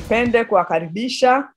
nipende kuwakaribisha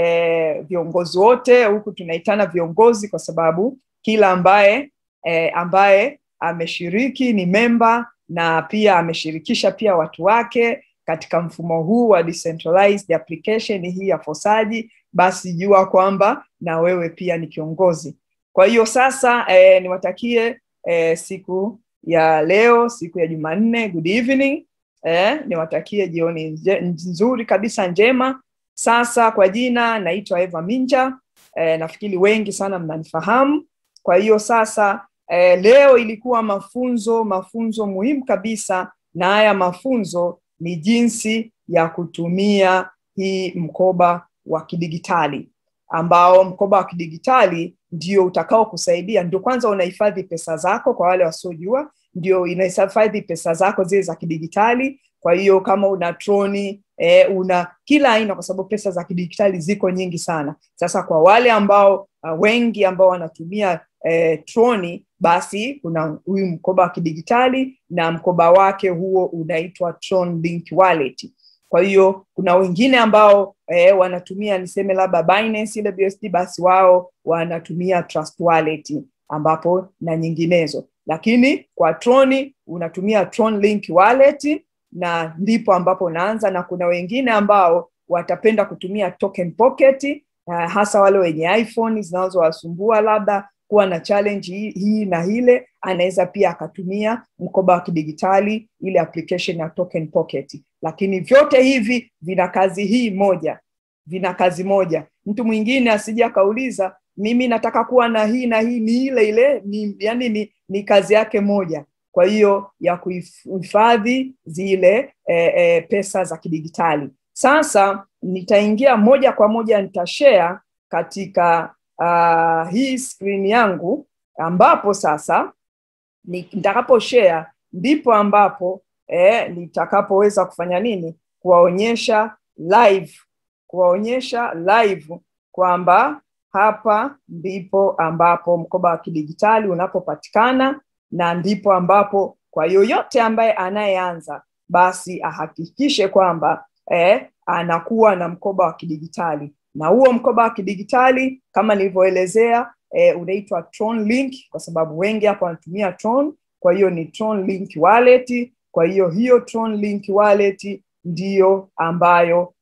eh, viongozi wote huku tunaitana viongozi kwa sababu kila ambaye eh, ambaye ameshiriki ni memba na pia ameshirikisha pia watu wake katika mfumo huu wa decentralized application hii ya fosaji basi jua kwamba na wewe pia ni kiongozi kwa hiyo sasa eh, niwatakie eh, siku ya leo siku ya jumanne good evening eh, niwatakie jioni nje, nzuri kabisa njema sasa kwa jina naitwa eva minja eh, nafikiri wengi sana mnanifahamu kwa hiyo sasa eh, leo ilikuwa mafunzo mafunzo muhimu kabisa na haya mafunzo ni jinsi ya kutumia hii mkoba wa kidigitali ambao mkoba wa kidigitali ndio utakao kusaidia ndio kwanza unahifadhi pesa zako kwa wale wasiojua ndio inahifadhi pesa zako zile za kidigitali kwa hiyo kama una troni eh, una kila aina kwa sababu pesa za kidigitali ziko nyingi sana sasa kwa wale ambao uh, wengi ambao wanatumia eh, troni basi kuna huyu mkoba wa kidigitali na mkoba wake huo unaitwa tron link wallet kwa hiyo kuna wengine ambao eh, wanatumia niseme labda Binance ile BSD basi wao wanatumia Trust Wallet ambapo na nyinginezo lakini kwa Troni unatumia Tron Link Wallet na ndipo ambapo unaanza na kuna wengine ambao watapenda kutumia Token Pocket uh, hasa wale wenye iPhone zinazowasumbua labda kuwa na challenge hii, hii na ile anaweza pia akatumia mkoba wa kidigitali ile application ya Token Pocket lakini vyote hivi vina kazi hii moja vina kazi moja mtu mwingine asije akauliza mimi nataka kuwa na hii na hii ni ile ile ni, yani ni, ni kazi yake moja kwa hiyo ya kuhifadhi zile e, e, pesa za kidigitali sasa nitaingia moja kwa moja nitashare katika uh, hii screen yangu ambapo sasa nitakapo share ndipo ambapo eh, nitakapoweza kufanya nini kuwaonyesha live kuwaonyesha live kwamba hapa ndipo ambapo mkoba wa kidigitali unapopatikana na ndipo ambapo kwa yoyote ambaye anayeanza basi ahakikishe kwamba eh, anakuwa na mkoba wa kidigitali na huo mkoba wa kidigitali kama nilivyoelezea eh, unaitwa Tron Link kwa sababu wengi hapa wanatumia Tron kwa hiyo ni Tron Link wallet kwa hiyo hiyo Tron Link wallet ndiyo ambayo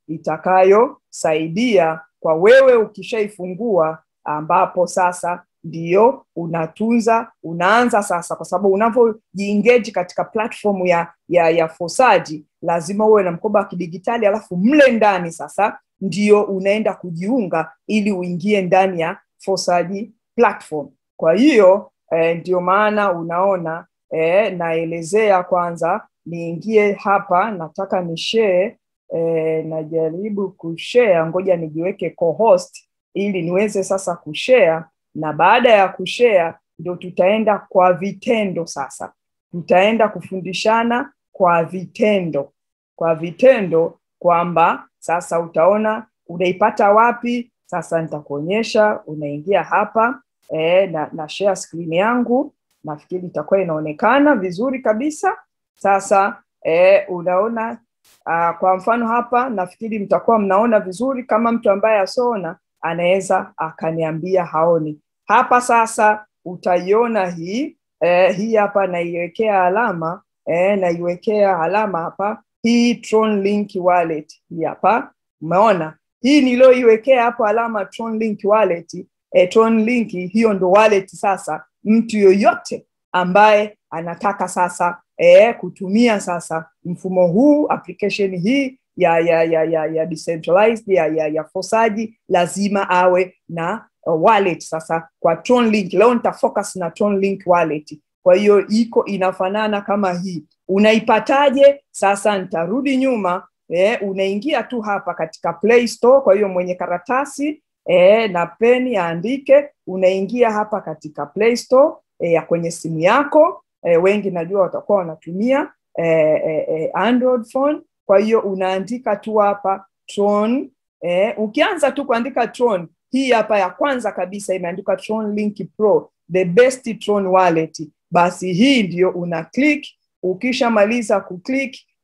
itakayosaidia kwa wewe ukishaifungua ambapo sasa ndiyo unatunza unaanza sasa kwa sababu unavyojiengage katika platform ya ya ya fosaji lazima uwe na mkoba wa kidigitali alafu mle ndani sasa ndio unaenda kujiunga ili uingie ndani ya fosaji platform kwa hiyo eh, ndio maana unaona eh, naelezea kwanza niingie hapa nataka ni share eh, najaribu kushare ngoja nijiweke co-host ili niweze sasa kushare na baada ya kushare ndio tutaenda kwa vitendo sasa tutaenda kufundishana kwa vitendo kwa vitendo kwamba sasa utaona unaipata wapi sasa nitakuonyesha unaingia hapa e, na, na share screen yangu nafikiri itakuwa inaonekana vizuri kabisa sasa e, unaona uh, kwa mfano hapa nafikiri mtakuwa mnaona vizuri kama mtu ambaye asoona anaweza akaniambia haoni hapa sasa utaiona hii eh, hii hapa naiwekea alama eh, naiwekea alama hapa hii Tron Link wallet hii hapa umeona hii niliyoiwekea hapo alama Tron Link wallet eh, Tron Link hiyo ndo wallet sasa mtu yoyote ambaye anataka sasa eh, kutumia sasa mfumo huu application hii ya ya ya ya, ya decentralized ya, ya, ya fosaji lazima awe na uh, wallet sasa kwa Tron Link. Leo nitafocus na Tron Link wallet. Kwa hiyo iko inafanana kama hii. Unaipataje? Sasa nitarudi nyuma eh, unaingia tu hapa katika Play Store. Kwa hiyo mwenye karatasi eh, na peni aandike, unaingia hapa katika Play Store eh, ya kwenye simu yako eh, wengi najua watakuwa wanatumia eh, eh, Android phone kwa hiyo unaandika tu hapa Tron eh, ukianza tu kuandika Tron hii hapa ya kwanza kabisa imeandikwa Tron Link Pro the best Tron wallet basi hii ndio una click ukishamaliza kuclick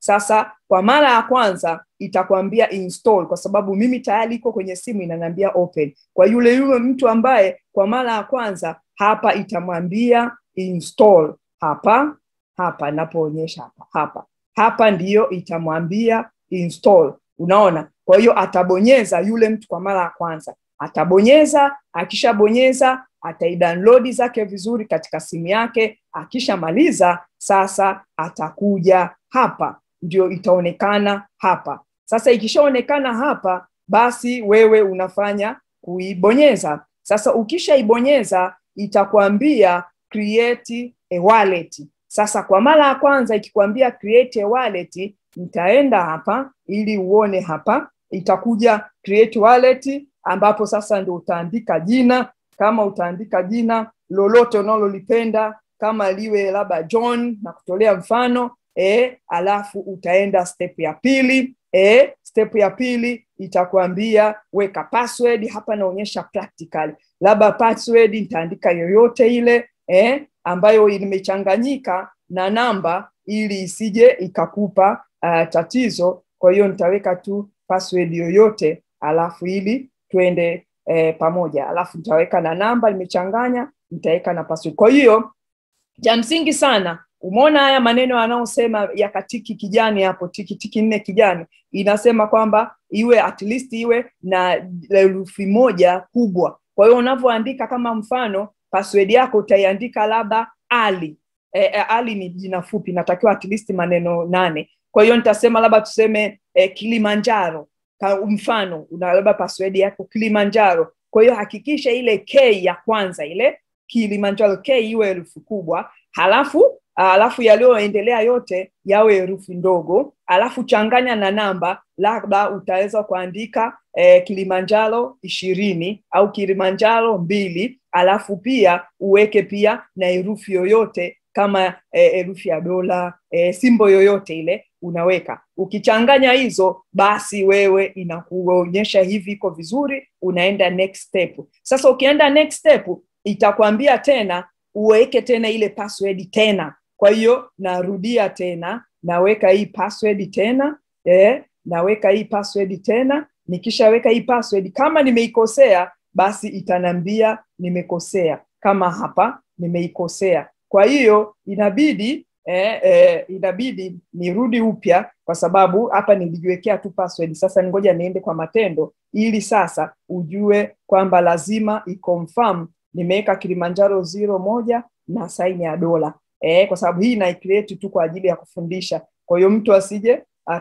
sasa kwa mara ya kwanza itakwambia install kwa sababu mimi tayari iko kwenye simu inaniambia open kwa yule yule mtu ambaye kwa mara ya kwanza hapa itamwambia install hapa hapa napoonyesha hapa hapa hapa ndiyo itamwambia install unaona kwa hiyo atabonyeza yule mtu kwa mara ya kwanza atabonyeza akishabonyeza ataidownload zake vizuri katika simu yake akishamaliza sasa atakuja hapa ndio itaonekana hapa sasa ikishaonekana hapa basi wewe unafanya kuibonyeza sasa ukishaibonyeza itakwambia create a wallet sasa kwa mara ya kwanza ikikwambia create a wallet nitaenda hapa ili uone hapa itakuja create wallet ambapo sasa ndio utaandika jina kama utaandika jina lolote unalolipenda kama liwe labda John na kutolea mfano e, alafu utaenda step ya pili e, step ya pili itakwambia weka password hapa naonyesha practical labda password nitaandika yoyote ile e, ambayo imechanganyika na namba ili isije ikakupa uh, tatizo kwa hiyo nitaweka tu password yoyote alafu ili twende eh, pamoja alafu nitaweka na namba imechanganya nitaweka na password kwa hiyo cha msingi sana umeona haya maneno yanayosema ya katiki kijani hapo tiki tiki nne kijani inasema kwamba iwe at least iwe na herufi moja kubwa kwa hiyo unavyoandika kama mfano password yako utaiandika labda ali e, e, ali ni jina fupi natakiwa at least maneno nane kwa hiyo nitasema labda tuseme e, kilimanjaro Ka, mfano una labda password yako kilimanjaro kwa hiyo hakikisha ile k ya kwanza ile kilimanjaro k iwe herufi kubwa halafu alafu yaliyoendelea yote yawe herufi ndogo alafu changanya na namba labda utaweza kuandika eh, kilimanjaro ishirini au kilimanjaro mbili alafu pia uweke pia na herufi yoyote kama herufi eh, ya dola eh, simbo yoyote ile unaweka ukichanganya hizo basi wewe inakuonyesha hivi iko vizuri unaenda next step sasa ukienda next step itakwambia tena uweke tena ile password tena kwa hiyo narudia tena naweka hii password tena eh, naweka hii password tena nikishaweka hii password kama nimeikosea basi itanambia nimekosea kama hapa nimeikosea kwa hiyo inabidi eh, eh, inabidi nirudi upya kwa sababu hapa nilijiwekea tu password sasa ngoja niende kwa matendo ili sasa ujue kwamba lazima iconfirm nimeweka kilimanjaro zero moja na saini ya dola eh, kwa sababu hii naicreate tu kwa ajili ya kufundisha kwa hiyo mtu asije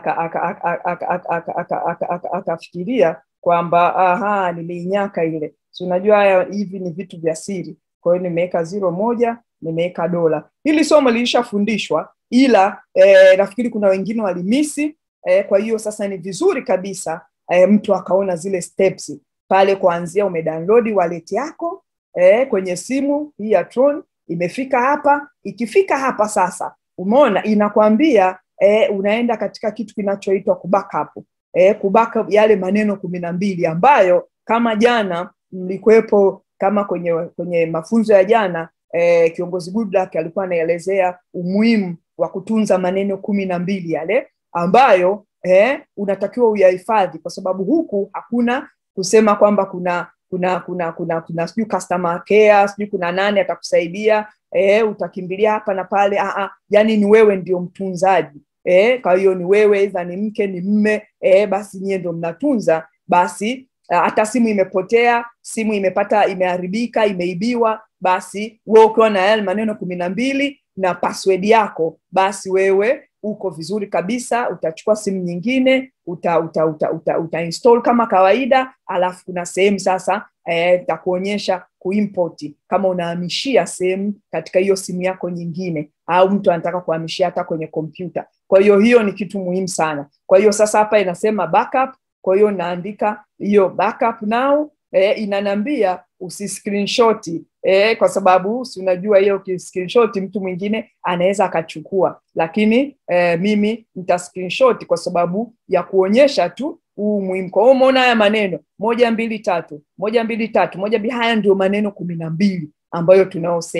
akafikiria kwamba aha nimeinyaka ile si unajua haya hivi ni vitu vya siri kwa hiyo nimeweka zero moja nimeweka dola hili somo lilishafundishwa ila eh, nafikiri kuna wengine walimisi eh, kwa hiyo sasa ni vizuri kabisa eh, mtu akaona zile steps pale kuanzia umedownload wallet yako eh, kwenye simu hii ya Tron imefika hapa ikifika hapa sasa umeona inakwambia eh, unaenda katika kitu kinachoitwa kubackup eh, kubackup yale maneno kumi na mbili ambayo kama jana mlikuwepo kama kwenye kwenye mafunzo ya jana eh, kiongozi Goodluck alikuwa anaelezea umuhimu wa kutunza maneno kumi na mbili yale ambayo eh, unatakiwa uyahifadhi kwa sababu huku hakuna kusema kwamba kuna kuna kuna kuna kuna sijui customer care sijui kuna nani atakusaidia eh, utakimbilia hapa na pale ah, yani ni wewe ndio mtunzaji eh, kwa hiyo ni wewe idha ni mke ni mme eh, basi nyie ndio mnatunza basi hata simu imepotea simu imepata imeharibika imeibiwa basi wewe ukiwa na yale maneno kumi na mbili na password yako basi wewe uko vizuri kabisa utachukua simu nyingine uta, uta, uta, uta, uta install kama kawaida alafu kuna sehemu sasa itakuonyesha eh, kuimport kama unahamishia sehemu katika hiyo simu yako nyingine au mtu anataka kuhamishia hata kwenye kompyuta kwa hiyo hiyo ni kitu muhimu sana kwa hiyo sasa hapa inasema backup kwa hiyo naandika hiyo backup now eh, inanambia usiscreenshot eh, kwa sababu si unajua hiyo screenshot mtu mwingine anaweza akachukua lakini eh, mimi nita screenshot kwa sababu ya kuonyesha tu huu muhimu kwa hiyo umeona haya maneno moja mbili tatu moja mbili tatu moja mbili haya ndio maneno kumi na mbili ambayo tunaosema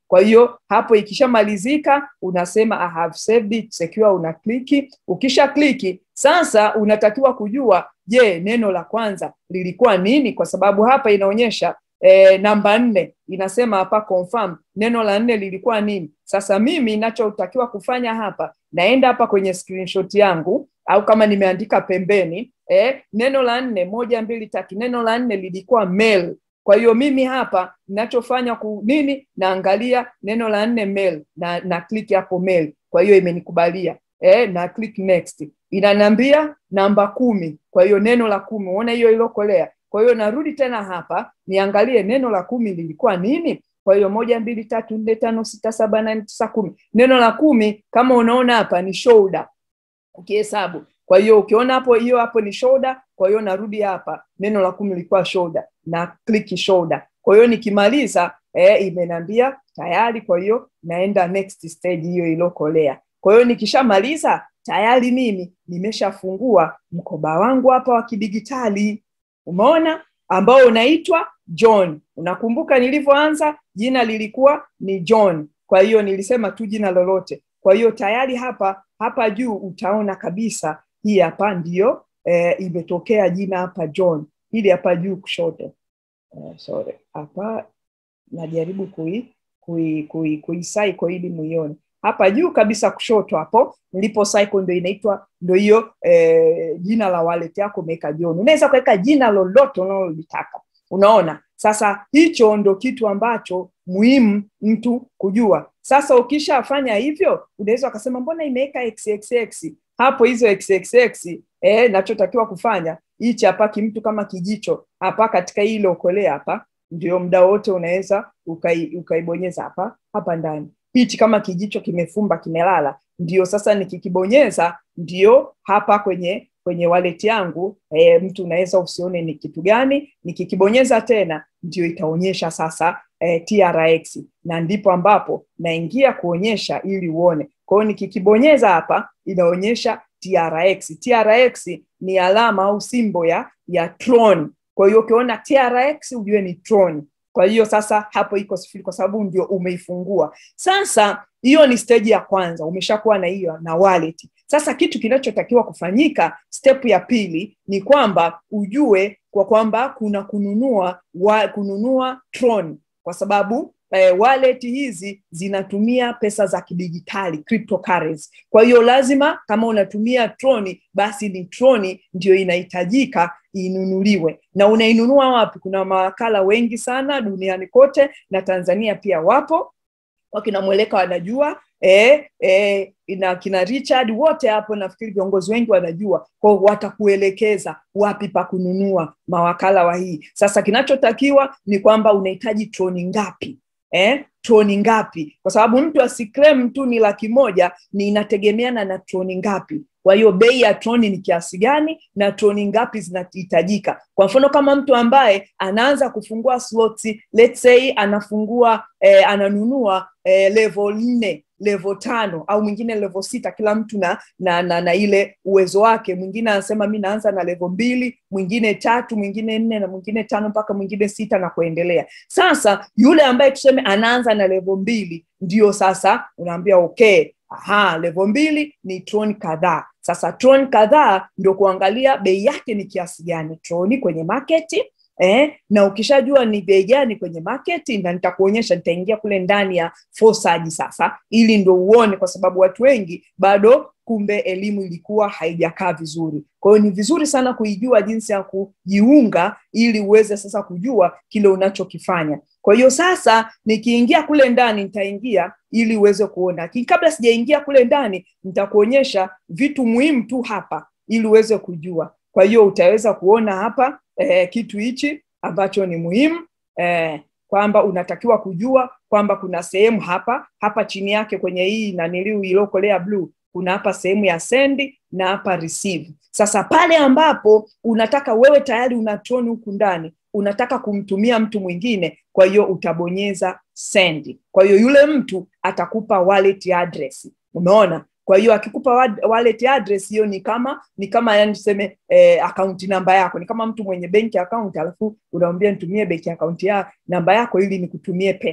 kwa hiyo hapo ikishamalizika unasema I have saved it secure una kliki ukisha kliki sasa unatakiwa kujua je neno la kwanza lilikuwa nini kwa sababu hapa inaonyesha e, namba nne inasema hapa confirm neno la nne lilikuwa nini sasa mimi inachotakiwa kufanya hapa naenda hapa kwenye screenshot yangu au kama nimeandika pembeni eh, neno la nne moja mbili tatu neno la nne lilikuwa mail kwa hiyo mimi hapa ninachofanya ku nini naangalia neno la nne mail na na click hapo mail kwa hiyo imenikubalia eh, na click next inaniambia namba kumi kwa hiyo neno la kumi uona hiyo ilokolea kwa hiyo narudi tena hapa niangalie neno la kumi lilikuwa nini kwa hiyo moja mbili tatu nne tano sita saba nane tisa kumi neno la kumi kama unaona hapa ni shoulder ukihesabu kwa hiyo ukiona hapo hiyo hapo ni shoulder kwa hiyo narudi hapa neno la kumi lilikuwa shoulder na click shoulder kwa hiyo nikimaliza eh, imenambia tayari kwa hiyo naenda next stage hiyo ilokolea kwa hiyo nikishamaliza tayari mimi nimeshafungua mkoba wangu hapa wa kidigitali umeona ambao unaitwa john unakumbuka nilivyoanza jina lilikuwa ni john kwa hiyo nilisema tu jina lolote kwa hiyo tayari hapa hapa juu utaona kabisa hii hapa ndiyo eh, imetokea jina hapa john hili hapa juu kushoto uh, sorry hapa najaribu kui kui kui, kui cycle ili muione hapa juu kabisa kushoto hapo nilipo cycle ndo inaitwa ndo hiyo eh, jina la wallet yako umeweka John. Unaweza kuweka jina lolote unalolitaka. Unaona? Sasa hicho ndo kitu ambacho muhimu mtu kujua. Sasa ukishafanya hivyo, unaweza ukasema mbona imeweka xxx hapo, hizo xxx eh, nachotakiwa kufanya hichi hapa kimtu kama kijicho hapa katika hii iliokolea hapa, ndio muda wote unaweza ukai, ukaibonyeza hapa hapa ndani hichi kama kijicho kimefumba kimelala, ndio sasa nikikibonyeza, ndio hapa kwenye kwenye wallet yangu e, mtu unaweza usione ni kitu gani. Nikikibonyeza tena, ndio itaonyesha sasa e, TRX, na ndipo ambapo naingia kuonyesha ili uone. Kwa hiyo nikikibonyeza hapa, inaonyesha TRX. TRX ni alama au simbo ya ya Tron. Kwa hiyo ukiona TRX ujue ni Tron. Kwa hiyo sasa hapo iko sifuri kwa sababu ndio umeifungua. Sasa hiyo ni stage ya kwanza, umeshakuwa na hiyo na wallet. Sasa kitu kinachotakiwa kufanyika, step ya pili ni kwamba ujue kwa kwamba kuna kununua wa, kununua Tron kwa sababu eh, wallet hizi zinatumia pesa za kidijitali cryptocurrency. Kwa hiyo lazima kama unatumia Tron, basi ni Tron ndio inahitajika inunuliwe. Na unainunua wapi? Kuna mawakala wengi sana duniani kote na Tanzania pia wapo, wakina Mweleka wanajua eh, eh, na kina Richard wote hapo, nafikiri viongozi wengi wanajua, kwa watakuelekeza wapi pa kununua mawakala wa hii. Sasa kinachotakiwa ni kwamba unahitaji troni ngapi eh, troni ngapi, kwa sababu mtu asikrem tu ni laki moja, ni inategemeana na troni ngapi. Kwa hiyo bei ya troni ni kiasi gani na troni ngapi zinahitajika. Kwa mfano kama mtu ambaye anaanza kufungua slots, let's say anafungua eh, ananunua eh, level nne level tano au mwingine level sita kila mtu na, na, na, na ile uwezo wake mwingine anasema mi naanza na level mbili mwingine tatu mwingine nne na mwingine tano mpaka mwingine sita na kuendelea sasa yule ambaye tuseme anaanza na level mbili ndio sasa unaambia okay aha level mbili ni tron kadhaa sasa tron kadhaa ndio kuangalia bei yake ni kiasi gani troni kwenye maketi eh, na ukishajua ni bei gani kwenye market na nitakuonyesha nitaingia kule ndani ya Fosaji sasa ili ndo uone kwa sababu watu wengi bado kumbe elimu ilikuwa haijakaa vizuri kwa hiyo ni vizuri sana kuijua jinsi ya kujiunga ili uweze sasa kujua kile unachokifanya kwa hiyo sasa nikiingia kule ndani nitaingia ili uweze kuona lakini kabla sijaingia kule ndani nitakuonyesha vitu muhimu tu hapa ili uweze kujua kwa hiyo utaweza kuona hapa eh, kitu hichi ambacho ni muhimu eh, kwamba unatakiwa kujua kwamba kuna sehemu hapa hapa chini yake kwenye hii naniliu iliyokolea bluu kuna hapa sehemu ya send na hapa receive sasa pale ambapo unataka wewe tayari una tron huku ndani unataka kumtumia mtu mwingine kwa hiyo utabonyeza send kwa hiyo yule mtu atakupa wallet address umeona kwa hiyo akikupa wallet address hiyo ni kama ni kama yani tuseme eh, akaunti namba yako ni kama mtu mwenye benki account alafu unamwambia nitumie benki account ya namba yako ili nikutumie pesa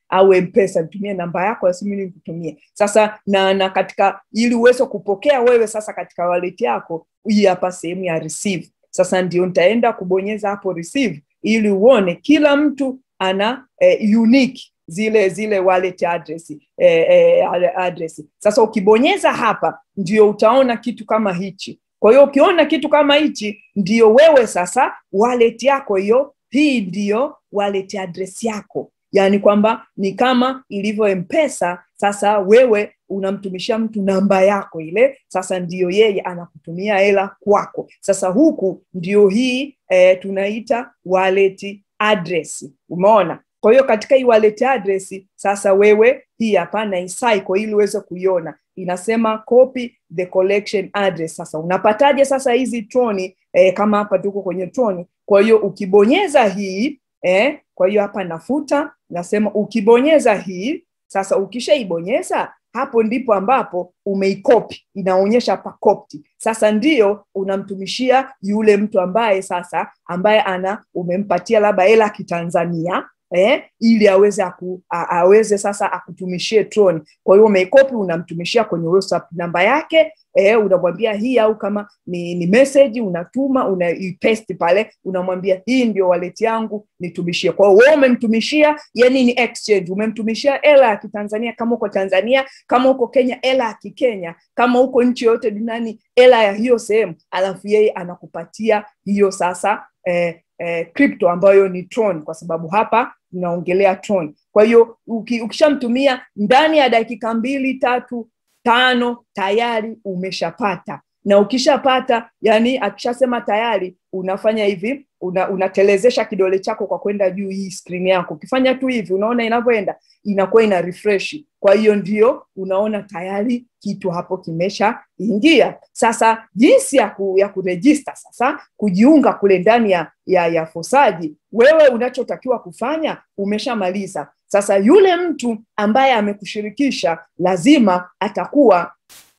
au mpesa nitumie namba yako ya simu ili nikutumie sasa na na katika ili uweze kupokea wewe sasa katika wallet yako hii hapa sehemu ya receive sasa ndio nitaenda kubonyeza hapo receive ili uone kila mtu ana eh, unique zile zile wallet address, eh, eh, address. Sasa ukibonyeza hapa ndio utaona kitu kama hichi. Kwa hiyo ukiona kitu kama hichi, ndio wewe sasa wallet yako hiyo, hii ndiyo wallet address yako, yaani kwamba ni kama ilivyo Mpesa. Sasa wewe unamtumishia mtu namba yako ile, sasa ndiyo yeye anakutumia hela kwako. Sasa huku ndio hii eh, tunaita wallet address. Umeona? Kwa hiyo katika hii wallet address sasa wewe hii hapa na icycle ili uweze kuiona inasema copy the collection address. Sasa unapataje sasa hizi troni eh, kama hapa tuko kwenye troni. Kwa hiyo ukibonyeza hii eh, kwa hiyo hapa nafuta, nasema ukibonyeza hii sasa, ukishaibonyeza hapo ndipo ambapo umeikopi, inaonyesha hapa copied. Sasa ndio unamtumishia yule mtu ambaye sasa ambaye ana umempatia labda hela kitanzania eh, ili aweze aku, a, aweze sasa akutumishie Tron. Kwa hiyo umeikopi unamtumishia kwenye WhatsApp namba yake eh, unamwambia hii, au kama ni, ni message unatuma unaipaste pale, unamwambia hii ndio wallet yangu nitumishie. Kwa hiyo wewe umemtumishia, yani ni exchange, umemtumishia hela ya Kitanzania kama uko Tanzania, kama uko Kenya hela ya Kikenya, kama uko nchi yoyote duniani hela ya hiyo sehemu, alafu yeye anakupatia hiyo sasa eh, eh, crypto ambayo ni Tron, kwa sababu hapa tunaongelea Tron. Kwa hiyo uki, ukishamtumia ndani ya dakika mbili tatu tano tayari umeshapata, na ukishapata, yani akishasema tayari, unafanya hivi una, unatelezesha kidole chako kwa kwenda juu hii screen yako. Ukifanya tu hivi, unaona inavyoenda, inakuwa ina refresh. Kwa hiyo ndio unaona tayari kitu hapo kimesha ingia. Sasa jinsi ya, ku, ya kurejista sasa kujiunga kule ndani ya, ya, ya Fosaji, wewe unachotakiwa kufanya umeshamaliza. Sasa yule mtu ambaye amekushirikisha lazima atakuwa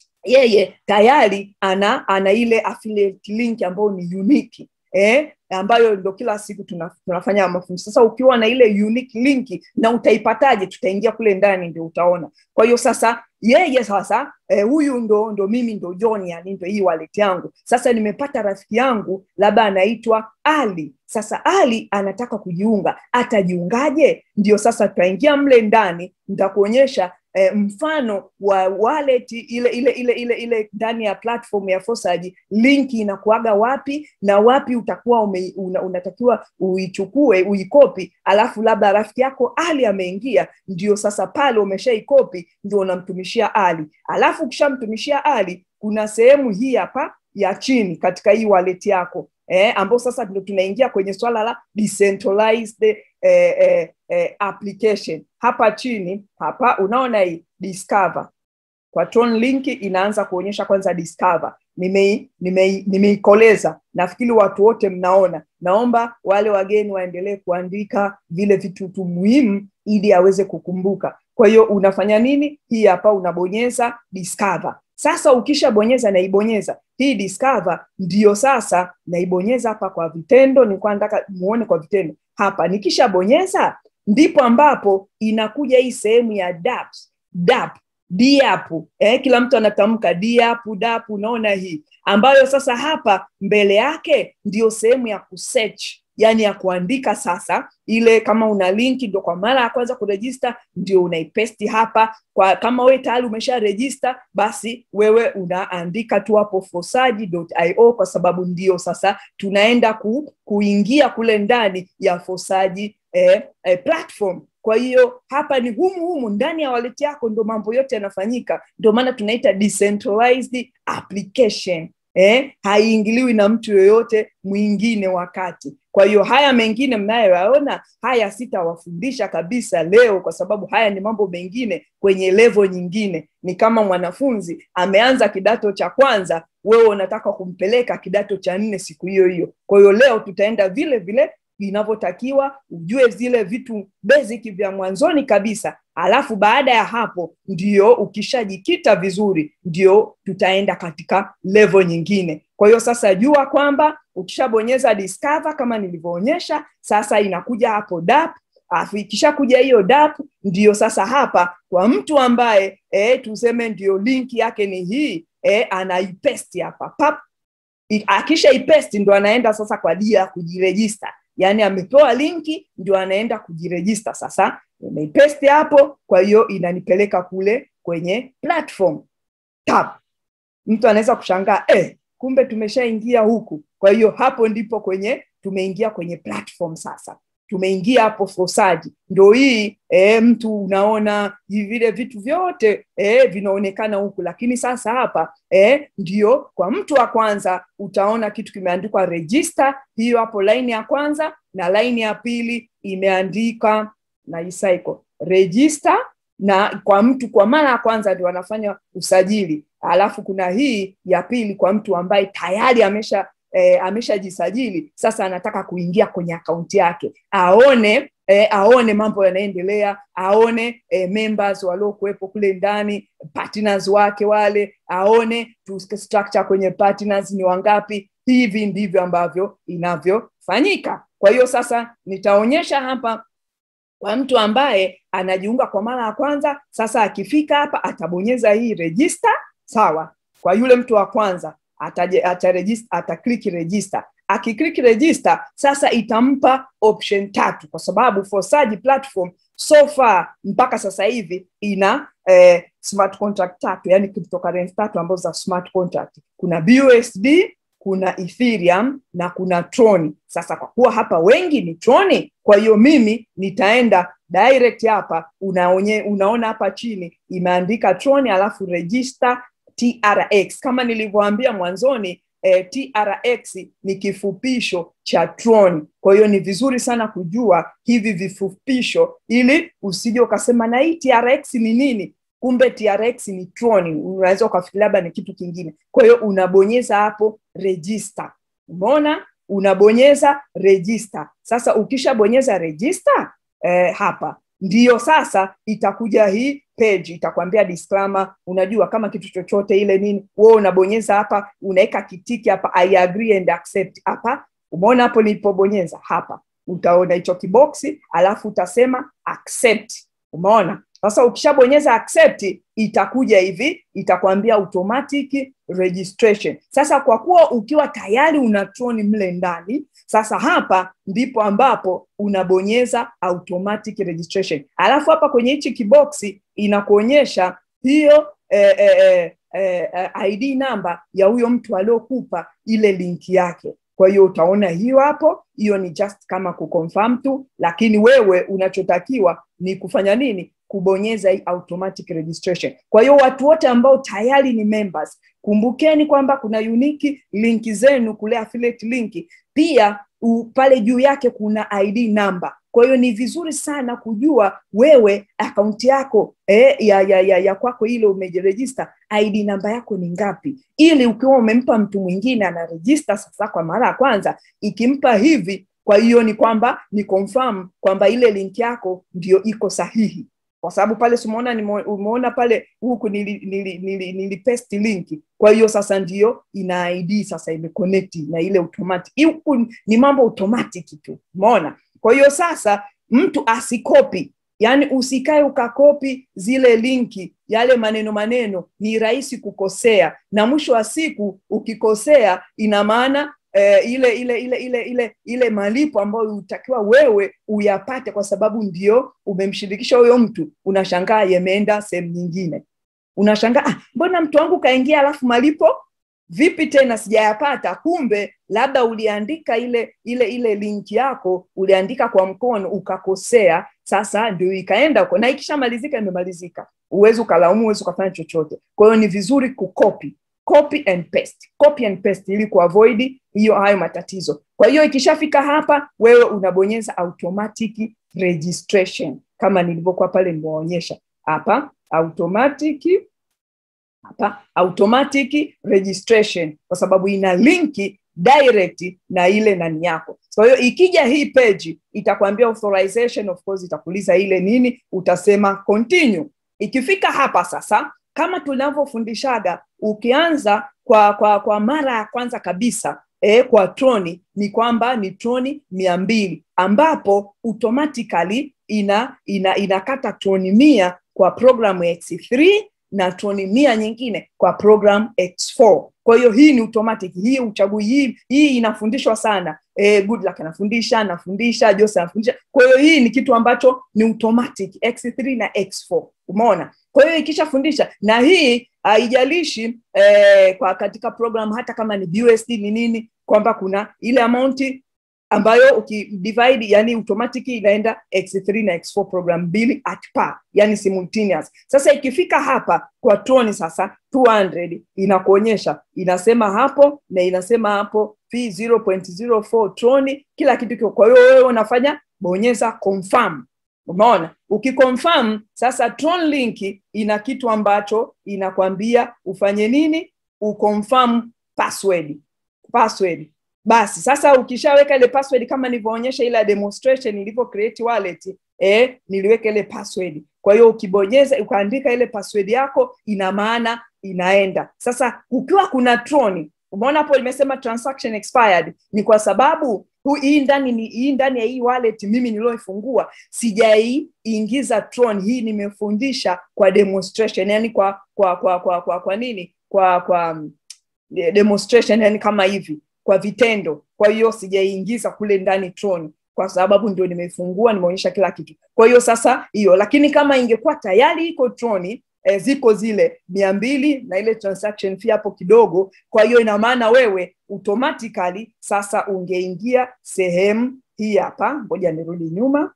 yeye tayari ana ana ile affiliate link ambayo ni unique eh, ambayo ndo kila siku tuna, tunafanya mafunzo. Sasa ukiwa na ile unique link na utaipataje? Tutaingia kule ndani ndio utaona. Kwa hiyo sasa yeye sasa eh, huyu ndo ndo mimi ndo John, yani ndo hii wallet yangu. Sasa nimepata rafiki yangu labda anaitwa Ali. Sasa Ali anataka kujiunga, atajiungaje? Ndio sasa tutaingia mle ndani, nitakuonyesha eh, mfano wa wallet ile ile ile ile ile ndani ya platform ya Fosaji, linki inakuaga wapi na wapi utakuwa ume, una, unatakiwa uichukue uikopi, alafu labda rafiki yako Ali ameingia, ndio sasa pale umeshaikopi, ndio unamtumishia Ali, alafu ukishamtumishia Ali kuna sehemu hii hapa ya chini katika hii wallet yako eh, ambao sasa ndio tunaingia kwenye swala la decentralized eh, eh, eh, application. Hapa chini hapa unaona hii discover kwa Tron link inaanza kuonyesha kwanza discover. Nimei nimei nimeikoleza, nafikiri watu wote mnaona. Naomba wale wageni waendelee kuandika vile vitu tu muhimu ili aweze kukumbuka. Kwa hiyo unafanya nini? Hii hapa unabonyeza discover. Sasa ukishabonyeza naibonyeza hii discover, ndiyo sasa naibonyeza hapa kwa vitendo. Nilikuwa nataka muone kwa vitendo hapa. Nikishabonyeza ndipo ambapo inakuja hii sehemu ya dApps, dApp DApp eh, kila mtu anatamka DApp DApp, unaona hii ambayo sasa hapa mbele yake ndio sehemu ya kusearch yani ya kuandika sasa ile kama una linki ndo kwa mara ya kwanza kurejista ndio unaipesti hapa kwa kama wewe tayari umesha rejista basi wewe unaandika tu hapo fosaji.io kwa sababu ndio sasa tunaenda ku, kuingia kule ndani ya fosaji eh, eh, platform kwa hiyo hapa ni humu humu ndani ya wallet yako ndo mambo yote yanafanyika ndio maana tunaita decentralized application eh, haiingiliwi na mtu yoyote mwingine wakati kwa hiyo haya mengine mnayoyaona haya sitawafundisha kabisa leo kwa sababu haya ni mambo mengine kwenye levo nyingine ni kama mwanafunzi ameanza kidato cha kwanza wewe unataka kumpeleka kidato cha nne siku hiyo hiyo kwa hiyo leo tutaenda vile vile inavyotakiwa ujue zile vitu basic vya mwanzoni kabisa alafu baada ya hapo ndio ukishajikita vizuri ndio tutaenda katika level nyingine kwa hiyo sasa jua kwamba ukishabonyeza discover kama nilivyoonyesha sasa inakuja hapo dap alafu ikishakuja hiyo dap ndiyo sasa hapa kwa mtu ambaye e, tuseme ndio linki yake ni hii e, anaipesti hapa pap akisha ipesti ndo anaenda sasa kwa ajili ya kujirejista yaani amepewa linki ndio anaenda kujirejista sasa nimeipesti hapo kwa hiyo inanipeleka kule kwenye platform tap mtu anaweza kushangaa eh, kumbe tumeshaingia huku kwa hiyo hapo ndipo kwenye tumeingia kwenye platform sasa tumeingia hapo fosaji ndo hii e, mtu unaona vile vitu vyote e, vinaonekana huku lakini sasa hapa e, ndio kwa mtu wa kwanza utaona kitu kimeandikwa register hiyo hapo laini ya kwanza na laini ya pili imeandika na isaiko register na kwa mtu kwa mara ya kwanza ndio wanafanya usajili alafu kuna hii ya pili kwa mtu ambaye tayari amesha e, ameshajisajili sasa anataka kuingia kwenye akaunti yake aone e, aone mambo yanaendelea aone e, members waliokuwepo kule ndani partners wake wale aone tu structure kwenye partners ni wangapi hivi ndivyo ambavyo inavyofanyika kwa hiyo sasa nitaonyesha hapa kwa mtu ambaye anajiunga kwa mara ya kwanza sasa akifika hapa atabonyeza hii register sawa kwa yule mtu wa kwanza ataregister atakliki register akikliki register sasa itampa option tatu kwa sababu Fosaji platform so far mpaka sasa hivi ina eh, smart contract tatu yani cryptocurrency tatu ambazo za smart contract kuna BUSD kuna Ethereum na kuna Tron. Sasa kwa kuwa hapa wengi ni Tron, kwa hiyo mimi nitaenda direct hapa, unaonye, unaona hapa chini imeandika Tron alafu register TRX. Kama nilivyoambia mwanzoni eh, TRX ni kifupisho cha Tron. Kwa hiyo ni vizuri sana kujua hivi vifupisho ili usije ukasema na hii TRX ni nini? kumbe TRX ni Tron, unaweza ukafikiria labda ni kitu kingine. Kwa hiyo unabonyeza hapo register, umeona, unabonyeza register. Sasa ukishabonyeza register eh, hapa ndiyo sasa itakuja hii page itakwambia disclaimer. Unajua kama kitu chochote ile nini, wewe unabonyeza hapa, unaweka kitiki hapa, I agree and accept hapa. Umeona hapo nilipobonyeza hapa, utaona hicho kiboksi, alafu utasema accept. Umeona sasa ukishabonyeza accept itakuja hivi itakwambia automatic registration sasa kwa kuwa ukiwa tayari una Tron mle ndani sasa hapa ndipo ambapo unabonyeza automatic registration alafu hapa kwenye hichi kiboksi inakuonyesha hiyo eh, eh, eh, eh, id namba ya huyo mtu aliokupa ile linki yake kwa hiyo utaona hiyo hapo hiyo ni just kama kuconfirm tu lakini wewe unachotakiwa ni kufanya nini kubonyeza hii automatic registration. Kwa hiyo watu wote ambao tayari ni members, kumbukeni kwamba kuna unique linki zenu kule affiliate linki, pia u, pale juu yake kuna ID number. Kwa hiyo ni vizuri sana kujua wewe akaunti yako eh, ya, ya, ya, ya kwako ile umejiregister ID namba yako ni ngapi, ili ukiwa umempa mtu mwingine anaregister sasa kwa mara ya kwanza, ikimpa hivi, kwa hiyo ni kwamba ni confirm kwamba ile link yako ndio iko sahihi kwa sababu pale simuona umeona pale huku nili, nili, nili, nili paste linki kwa hiyo sasa ndio ina id sasa imeconnect na ile automatic huku ni mambo automatic tu umeona kwa hiyo sasa mtu asikopi yaani usikae ukakopi zile linki yale maneno maneno ni rahisi kukosea na mwisho wa siku ukikosea ina maana eh, ile ile ile ile ile ile malipo ambayo utakiwa wewe uyapate kwa sababu ndio umemshirikisha huyo mtu unashangaa yameenda sehemu nyingine unashangaa ah, mbona mtu wangu kaingia alafu malipo vipi tena sijayapata kumbe labda uliandika ile ile ile linki yako uliandika kwa mkono ukakosea sasa ndio ikaenda huko na ikishamalizika imemalizika uwezi ukalaumu uwezi ukafanya chochote kwa hiyo ni vizuri kukopi copy and paste copy and paste ili kuavoid hiyo hayo matatizo kwa hiyo ikishafika hapa wewe unabonyeza automatic registration kama nilivyokuwa pale nimewaonyesha hapa automatic hapa automatic registration kwa sababu ina linki direct na ile nani yako kwa hiyo ikija hii page itakwambia authorization of course itakuuliza ile nini utasema continue ikifika hapa sasa kama tunavyofundishaga ukianza kwa kwa kwa mara ya kwanza kabisa e, kwa troni ni kwamba ni troni mia mbili ambapo automatically ina, ina inakata troni mia kwa programu x3 na troni mia nyingine kwa program x4 kwa hiyo hii ni automatic hii uchagui hii hii inafundishwa sana e, Goodluck anafundisha anafundisha Jose anafundisha kwa hiyo hii ni kitu ambacho ni automatic x3 na x4 umeona kwa hiyo ikishafundisha na hii haijalishi eh, kwa katika program hata kama ni BUSD ni nini kwamba kuna ile amount ambayo ukidivide yani automatic inaenda x3 na x4 program mbili at par yani simultaneous sasa ikifika hapa kwa troni sasa 200 inakuonyesha inasema hapo na inasema hapo p 0.04 troni kila kitu kiko kwa hiyo wewe unafanya bonyeza confirm umeona ukiconfirm sasa tron link ina kitu ambacho inakwambia ufanye nini uconfirm password password basi sasa ukishaweka ile password kama nilivyoonyesha ile demonstration ilivyo create wallet eh, niliweka ile password kwa hiyo ukibonyeza ukaandika ile password yako ina maana inaenda sasa ukiwa kuna troni umeona hapo imesema transaction expired ni kwa sababu hu, hii ndani ni hii ndani ya hii wallet mimi nilioifungua sijaiingiza tron hii nimefundisha kwa demonstration yani kwa kwa kwa kwa kwa, kwa nini kwa kwa um, demonstration yani kama hivi kwa vitendo kwa hiyo sijaiingiza kule ndani tron kwa sababu ndio nimeifungua nimeonyesha kila kitu kwa hiyo sasa hiyo lakini kama ingekuwa tayari iko troni e, ziko zile mia mbili na ile transaction fee hapo kidogo kwa hiyo ina maana wewe automatically sasa ungeingia sehemu hii hapa ngoja nirudi nyuma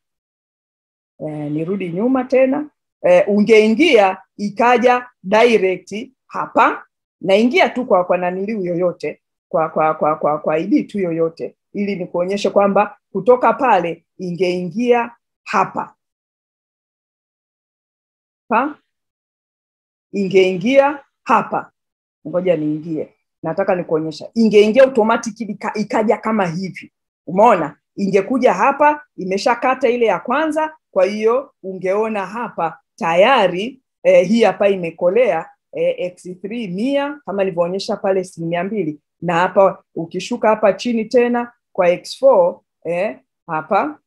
e, nirudi nyuma tena e, ungeingia ikaja direct hapa naingia tu kwa kwa naniliu yoyote kwa kwa kwa kwa, kwa ID tu yoyote ili nikuonyeshe kwamba kutoka pale ingeingia hapa ha? ingeingia hapa ngoja niingie nataka nikuonyesha ingeingia automatic ika, ikaja kama hivi umeona ingekuja hapa imeshakata ile ya kwanza kwa hiyo ungeona hapa tayari eh, hii hapa imekolea eh, x3 mia kama nilivyoonyesha pale asilimia mbili na hapa ukishuka hapa chini tena kwa x4 eh, hapa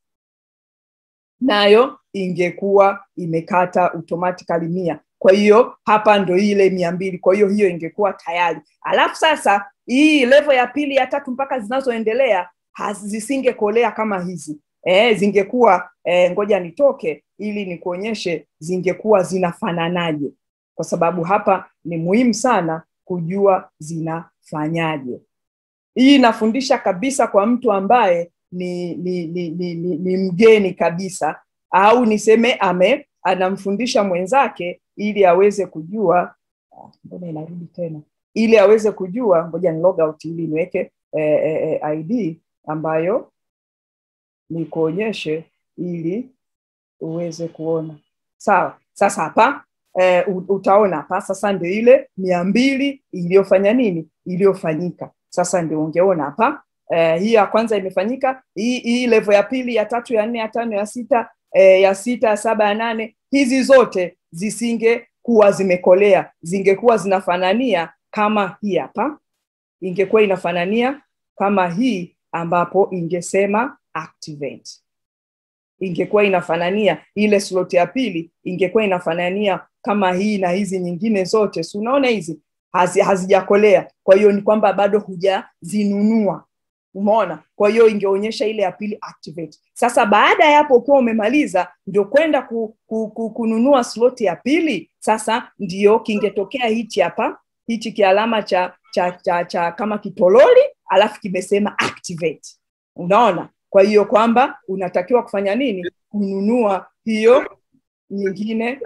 nayo ingekuwa imekata automatically mia kwa hiyo hapa ndo ile mia mbili kwa hiyo hiyo ingekuwa tayari alafu sasa hii level ya pili ya tatu mpaka zinazoendelea zisingekolea kama hizi e, zingekuwa e, ngoja nitoke ili nikuonyeshe zingekuwa zinafananaje kwa sababu hapa ni muhimu sana kujua zinafanyaje hii inafundisha kabisa kwa mtu ambaye ni ni, ni, ni, ni, ni mgeni kabisa au niseme ame anamfundisha mwenzake ili aweze kujua mbona inarudi tena ili aweze kujua ngoja ni log out ili niweke eh, eh, id ambayo nikuonyeshe ili uweze kuona sawa sasa hapa eh, utaona hapa sasa ndio ile mia mbili iliyofanya nini iliyofanyika sasa ndio ungeona hapa eh, hii ya kwanza imefanyika hii, hii level ya pili ya tatu ya nne ya tano ya sita eh, ya sita ya saba ya nane hizi zote zisingekuwa zimekolea zingekuwa zinafanania kama hii hapa ingekuwa inafanania kama hii ambapo ingesema activate ingekuwa inafanania ile slot ya pili ingekuwa inafanania kama hii na hizi nyingine zote si unaona hizi hazi, hazijakolea kwa hiyo ni kwamba bado hujazinunua umeona kwa hiyo ingeonyesha ile ya pili activate sasa baada ya hapo ukiwa umemaliza ndio kwenda ku, ku, ku, kununua slot ya pili sasa ndio kingetokea hichi hapa hichi kialama cha, cha, cha, cha kama kitololi alafu kimesema activate unaona kwa hiyo kwamba unatakiwa kufanya nini kununua hiyo nyingine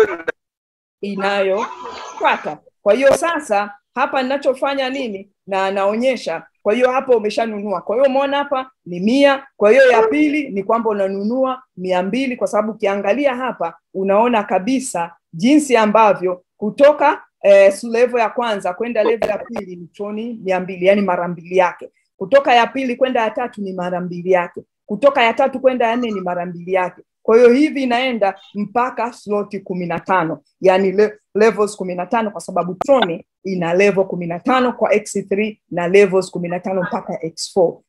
inayofuata kwa hiyo sasa hapa ninachofanya nini na naonyesha kwa hiyo hapo umeshanunua kwa hiyo umeona hapa ni mia kwa hiyo ya pili ni kwamba unanunua mia mbili kwa sababu ukiangalia hapa unaona kabisa jinsi ambavyo kutoka eh, level ya kwanza kwenda level ya pili ni troni mia mbili yani mara mbili yake kutoka ya pili kwenda ya tatu ni mara mbili yake kutoka ya tatu kwenda ya nne ni mara mbili yake kwa hiyo hivi inaenda mpaka sloti kumi na tano yani le, levels kumi na tano kwa sababu troni ina level kumi na tano kwa x3 na levels kumi na tano mpaka x4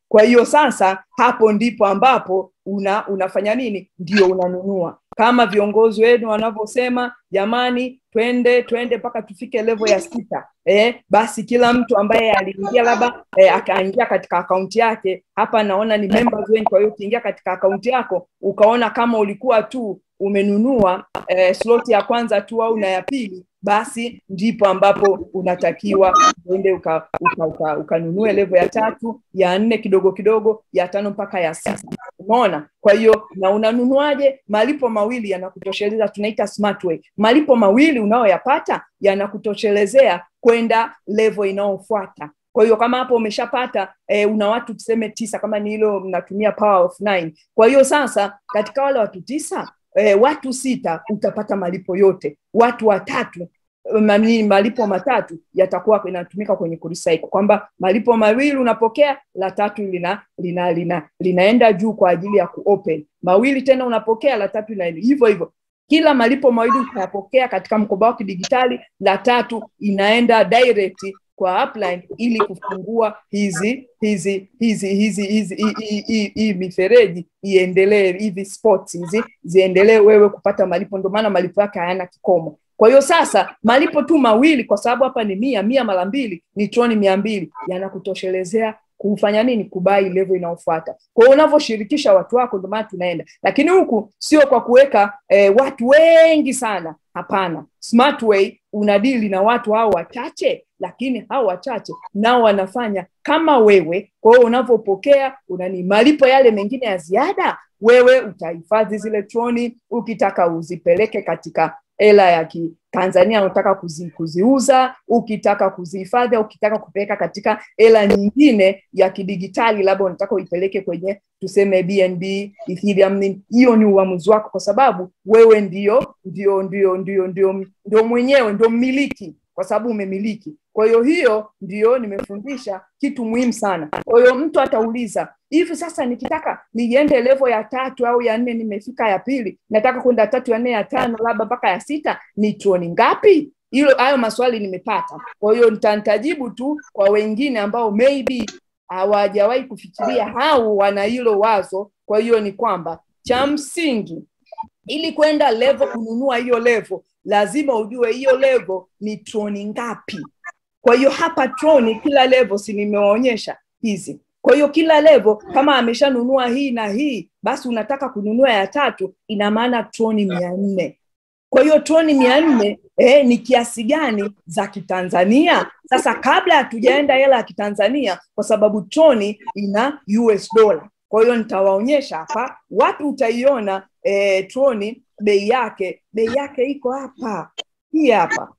kwa hiyo sasa hapo ndipo ambapo una unafanya nini ndio unanunua kama viongozi wenu wanavyosema jamani twende twende mpaka tufike level ya sita eh, basi kila mtu ambaye aliingia labda eh, akaingia katika akaunti yake hapa naona ni members wengi kwa hiyo ukiingia katika akaunti yako ukaona kama ulikuwa tu umenunua eh, slot ya kwanza tu au na ya pili basi ndipo ambapo unatakiwa uende ukanunue uka, uka, uka levo ya tatu ya nne kidogo kidogo ya tano mpaka ya sita umeona kwa hiyo na unanunuaje malipo mawili yanakutosheleza tunaita smart way malipo mawili unayoyapata yanakutoshelezea kwenda levo inayofuata kwa hiyo kama hapo umeshapata e, una watu tuseme tisa kama ni hilo mnatumia power of nine kwa hiyo sasa katika wale watu tisa e, watu sita utapata malipo yote watu watatu mani, malipo matatu yatakuwa inatumika kwenye kurecycle kwamba malipo mawili unapokea la tatu lina, lina, lina linaenda juu kwa ajili ya kuopen mawili tena unapokea la tatu linaenda hivyo hivyo kila malipo mawili utayapokea katika mkoba wa kidigitali la tatu inaenda direct kwa upline ili kufungua hizi hizi hizi hizi hizi hii mifereji iendelee hivi spots hizi ziendelee wewe kupata malipo ndio maana malipo yake hayana kikomo kwa hiyo sasa malipo tu mawili kwa sababu hapa ni mia mia mara mbili ni troni mia mbili yanakutoshelezea kufanya nini kubai level inayofuata kwa hiyo unavyoshirikisha watu wako ndio maana tunaenda lakini huku sio kwa kuweka eh, watu wengi sana hapana smart way unadili na watu hao wachache lakini hao wachache nao wanafanya kama wewe kwa hiyo unavyopokea unani malipo yale mengine ya ziada wewe utahifadhi zile troni ukitaka uzipeleke katika hela ya kitanzania unataka kuzi, kuziuza ukitaka kuzihifadhi ukitaka kupeleka katika hela nyingine ya kidigitali labda unataka uipeleke kwenye tuseme bnb ethereum hiyo ni uamuzi wako kwa sababu wewe ndio ndio ndio ndio ndio ndio mwenyewe ndio mmiliki kwa sababu umemiliki kwa hiyo hiyo ndio nimefundisha kitu muhimu sana kwa hiyo mtu atauliza hivi sasa nikitaka niende levo ya tatu au ya nne nimefika ya pili nataka kwenda tatu ya nne ya tano labda mpaka ya sita ni troni ngapi hilo hayo maswali nimepata kwa hiyo nitajibu tu kwa wengine ambao maybe hawajawahi kufikiria au wana hilo wazo kwa hiyo ni kwamba cha msingi ili kwenda levo kununua hiyo levo lazima ujue hiyo levo ni troni ngapi kwa hiyo hapa troni kila levo si nimewaonyesha hizi kwa hiyo kila levo kama ameshanunua hii na hii basi unataka kununua ya tatu ina maana troni mia nne kwa hiyo troni mia nne eh, ni kiasi gani za kitanzania sasa kabla hatujaenda hela ya kitanzania kwa sababu troni ina us dollar kwa hiyo nitawaonyesha hapa wapi utaiona eh, troni bei yake bei yake iko hapa hii hapa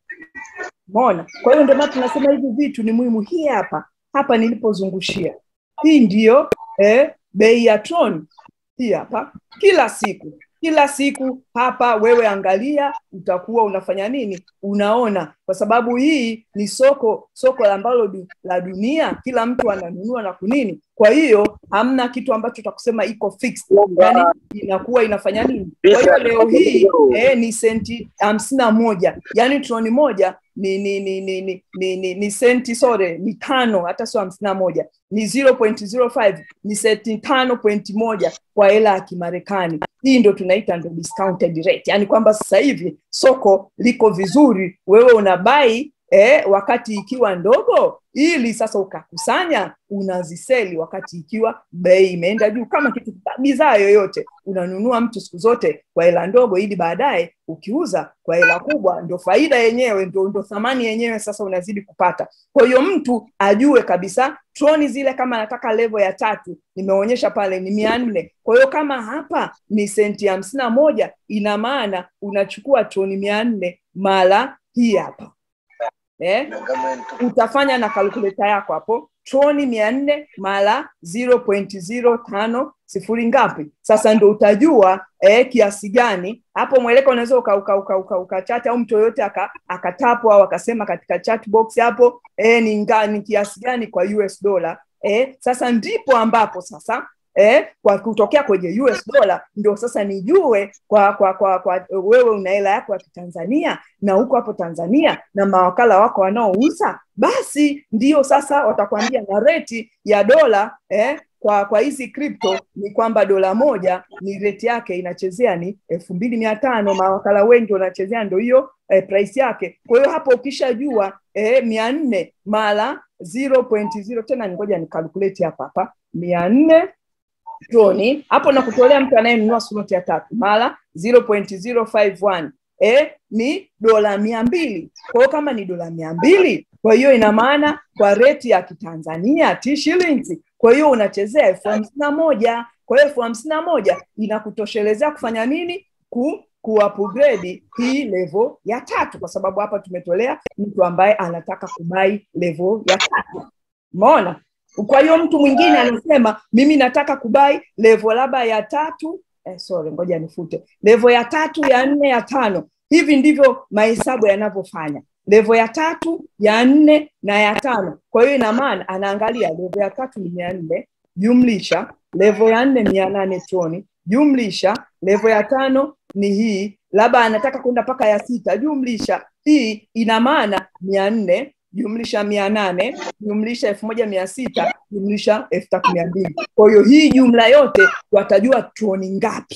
mona kwa hiyo ndio maana tunasema hivi vitu ni muhimu hii hapa hapa nilipozungushia hii ndiyo eh, bei ya tron hii hapa kila siku kila siku hapa wewe angalia utakuwa unafanya nini unaona kwa sababu hii ni soko soko ambalo du, la dunia kila mtu ananunua na kunini kwa hiyo hamna kitu ambacho takusema iko fixed yani inakuwa inafanya nini kwa hiyo leo hii eh, ni senti hamsini na moja yani troni moja ni ni ni ni ni, ni, ni, ni senti sore ni tano hata sio hamsini na moja ni 0.05 ni senti tano pointi moja kwa hela ya kimarekani hii ndo tunaita ndo discounted rate yani kwamba sasa hivi soko liko vizuri wewe unabai eh, wakati ikiwa ndogo ili sasa ukakusanya unaziseli wakati ikiwa bei imeenda juu kama kitu bidhaa yoyote unanunua mtu siku zote kwa hela ndogo ili baadaye ukiuza kwa hela kubwa ndo faida yenyewe ndo, ndo thamani yenyewe sasa unazidi kupata kwa hiyo mtu ajue kabisa troni zile kama anataka levo ya tatu nimeonyesha pale ni mia nne kwa hiyo kama hapa ni senti hamsini na moja ina maana unachukua troni mia nne mara hii hapa eh? utafanya na kalkuleta yako hapo troni mia nne mara 0.05 sifuri ngapi sasa ndo utajua eh, kiasi gani hapo mweleko unaweza ukachati uka, uka, uka, uka au mtu yoyote akatapo au akasema katika chat box hapo eh, ni, nga, ni kiasi gani kwa us dollar eh, sasa ndipo ambapo sasa eh, kwa kutokea kwenye US dollar ndio sasa nijue kwa kwa kwa, kwa wewe una hela yako ya kitanzania na huko hapo Tanzania na mawakala wako wanaouza, basi ndio sasa watakwambia na reti ya dola eh, kwa kwa hizi crypto ni kwamba dola moja ni rate yake inachezea ni elfu mbili mia tano mawakala wengi wanachezea ndo hiyo eh, price yake kwa hiyo hapo ukishajua eh, mia nne mara 0.0 tena ngoja nikalkuleti hapa hapa mia nne troni hapo nakutolea mtu anayenunua slot ya tatu mara 0.051 eh, ni dola mia mbili kwa hiyo kama ni dola mia mbili kwa hiyo ina maana kwa reti ya kitanzania t shillings kwa hiyo unachezea elfu hamsini na moja kwa hiyo elfu hamsini na moja inakutoshelezea kufanya nini ku kuupgrade hii level ya tatu kwa sababu hapa tumetolea mtu ambaye anataka kubai level ya tatu umeona kwa hiyo mtu mwingine anasema mimi nataka kubai level labda ya tatu eh, sorry ngoja nifute level ya tatu ya nne ya tano hivi ndivyo mahesabu yanavyofanya levo ya tatu ya nne na ya tano kwa hiyo ina maana anaangalia levo ya tatu ni mia nne jumlisha levo ya nne mia nane troni jumlisha levo ya tano ni hii labda anataka kwenda mpaka ya sita jumlisha hii ina maana mia nne jumlisha mia nane jumlisha elfu moja mia sita jumlisha elfu tatu mia mbili kwa hiyo hii jumla yote watajua troni ngapi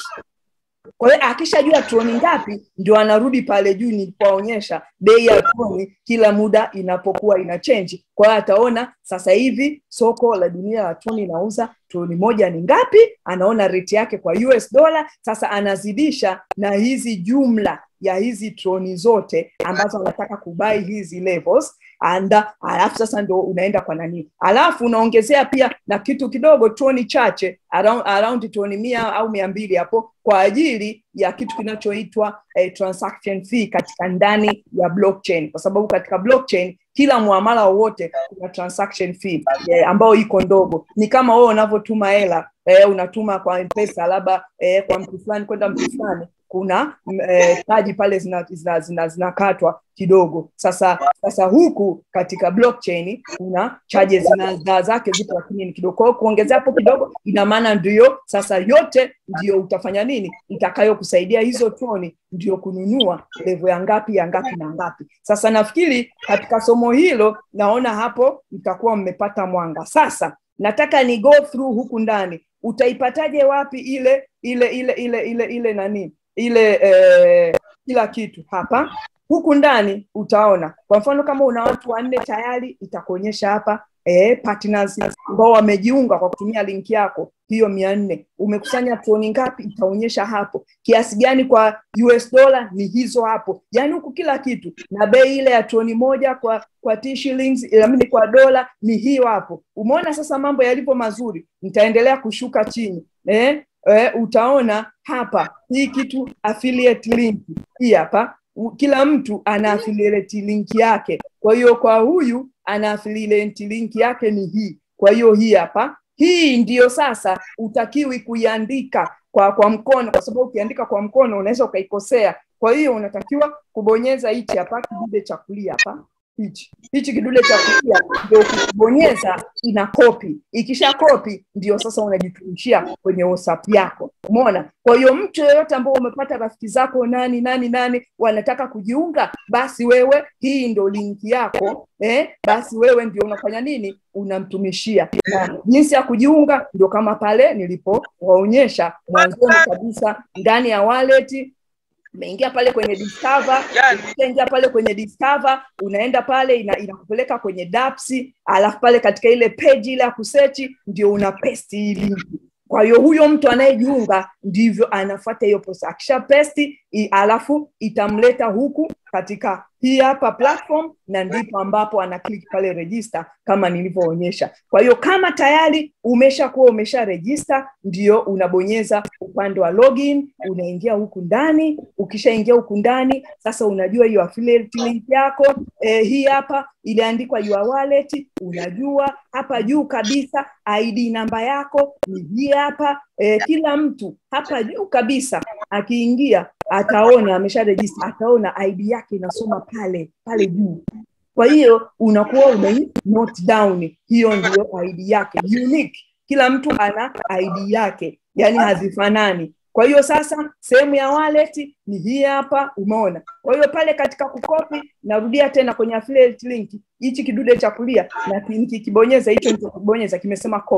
kwa hiyo akishajua troni ngapi ndio anarudi pale juu nilipoonyesha bei ya troni kila muda inapokuwa ina change kwa hiyo ataona sasa hivi soko la dunia la troni inauza troni moja ni ngapi anaona rate yake kwa US dollar sasa anazidisha na hizi jumla ya hizi troni zote ambazo anataka kubai hizi levels anda alafu sasa ndo unaenda kwa nani alafu unaongezea pia na kitu kidogo troni chache around, around troni mia au mia mbili hapo kwa ajili ya kitu kinachoitwa eh, transaction fee katika ndani ya blockchain kwa sababu katika blockchain kila muamala wowote kuna transaction fee eh, ambayo iko ndogo ni kama wewe unavyotuma hela eh, unatuma kwa mpesa labda eh, kwa mtu fulani kwenda mtu fulani kuna eh, taji pale zinakatwa zina, zina, zina kidogo sasa sasa huku katika blockchain kuna charges zina zake zipo lakini ni kidogo kwa hiyo kuongezea hapo kidogo ina maana ndio sasa yote ndio utafanya nini itakayokusaidia hizo toni ndio kununua levo ya ngapi ya ngapi na ngapi sasa nafikiri katika somo hilo naona hapo mtakuwa mmepata mwanga sasa nataka ni go through huku ndani utaipataje wapi ile ile ile ile ile ile nani ile eh, kila kitu hapa huku ndani utaona kwa mfano kama una watu wanne tayari itakuonyesha hapa eh, partners ambao wamejiunga kwa kutumia linki yako hiyo mia nne umekusanya troni ngapi itaonyesha hapo kiasi gani kwa US dollar ni hizo hapo yaani huku kila kitu na bei ile ya troni moja kwa kwa T shillings amini kwa dola ni hiyo hapo umeona sasa mambo yalivyo mazuri nitaendelea kushuka chini eh, eh, utaona hapa hii kitu affiliate link hii hapa kila mtu ana affiliate link yake kwa hiyo kwa huyu ana affiliate link yake ni hii kwa hiyo hii hapa hii ndiyo sasa utakiwi kuiandika kwa kwa mkono kwa sababu ukiandika kwa mkono unaweza ukaikosea kwa hiyo unatakiwa kubonyeza hichi hapa kidude cha kulia hapa hichi hichi kidude cha kulia ndio ukibonyeza ina kopi ikisha kopi ndio sasa unajitumishia kwenye whatsapp yako umeona kwa hiyo mtu yeyote ambao umepata rafiki zako nani nani nani wanataka kujiunga basi wewe hii ndo linki yako eh, basi wewe ndio unafanya nini unamtumishia na jinsi ya kujiunga ndio kama pale nilipowaonyesha mwanzoni kabisa ndani ya wallet umeingia pale kwenye discover ukishaingia pale kwenye discover unaenda pale ina, inakupeleka kwenye dapsi alafu pale katika ile page ile ya kusechi ndio una pesti hii linki kwa hiyo huyo mtu anayejiunga ndivyo anafuata hiyo process akisha pesti alafu itamleta huku katika hii hapa platform na ndipo ambapo ana click pale register kama nilivyoonyesha kwa hiyo kama tayari umeshakuwa umesha register ndio unabonyeza upande wa login unaingia huku ndani ukishaingia huku ndani sasa unajua hiyo affiliate link yako eh, hii hapa iliandikwa your wallet unajua hapa juu kabisa id namba yako ni hii hapa eh, kila mtu hapa juu kabisa akiingia ataona amesha register ataona id yake inasoma pale pale juu kwa hiyo unakuwa ume note down hiyo ndio id yake unique kila mtu ana id yake yani hazifanani kwa hiyo sasa sehemu ya wallet ni hii hapa umeona kwa hiyo pale katika kukopi narudia tena kwenye affiliate link hichi kidude cha kulia na nikikibonyeza hicho nilichokibonyeza kimesema copy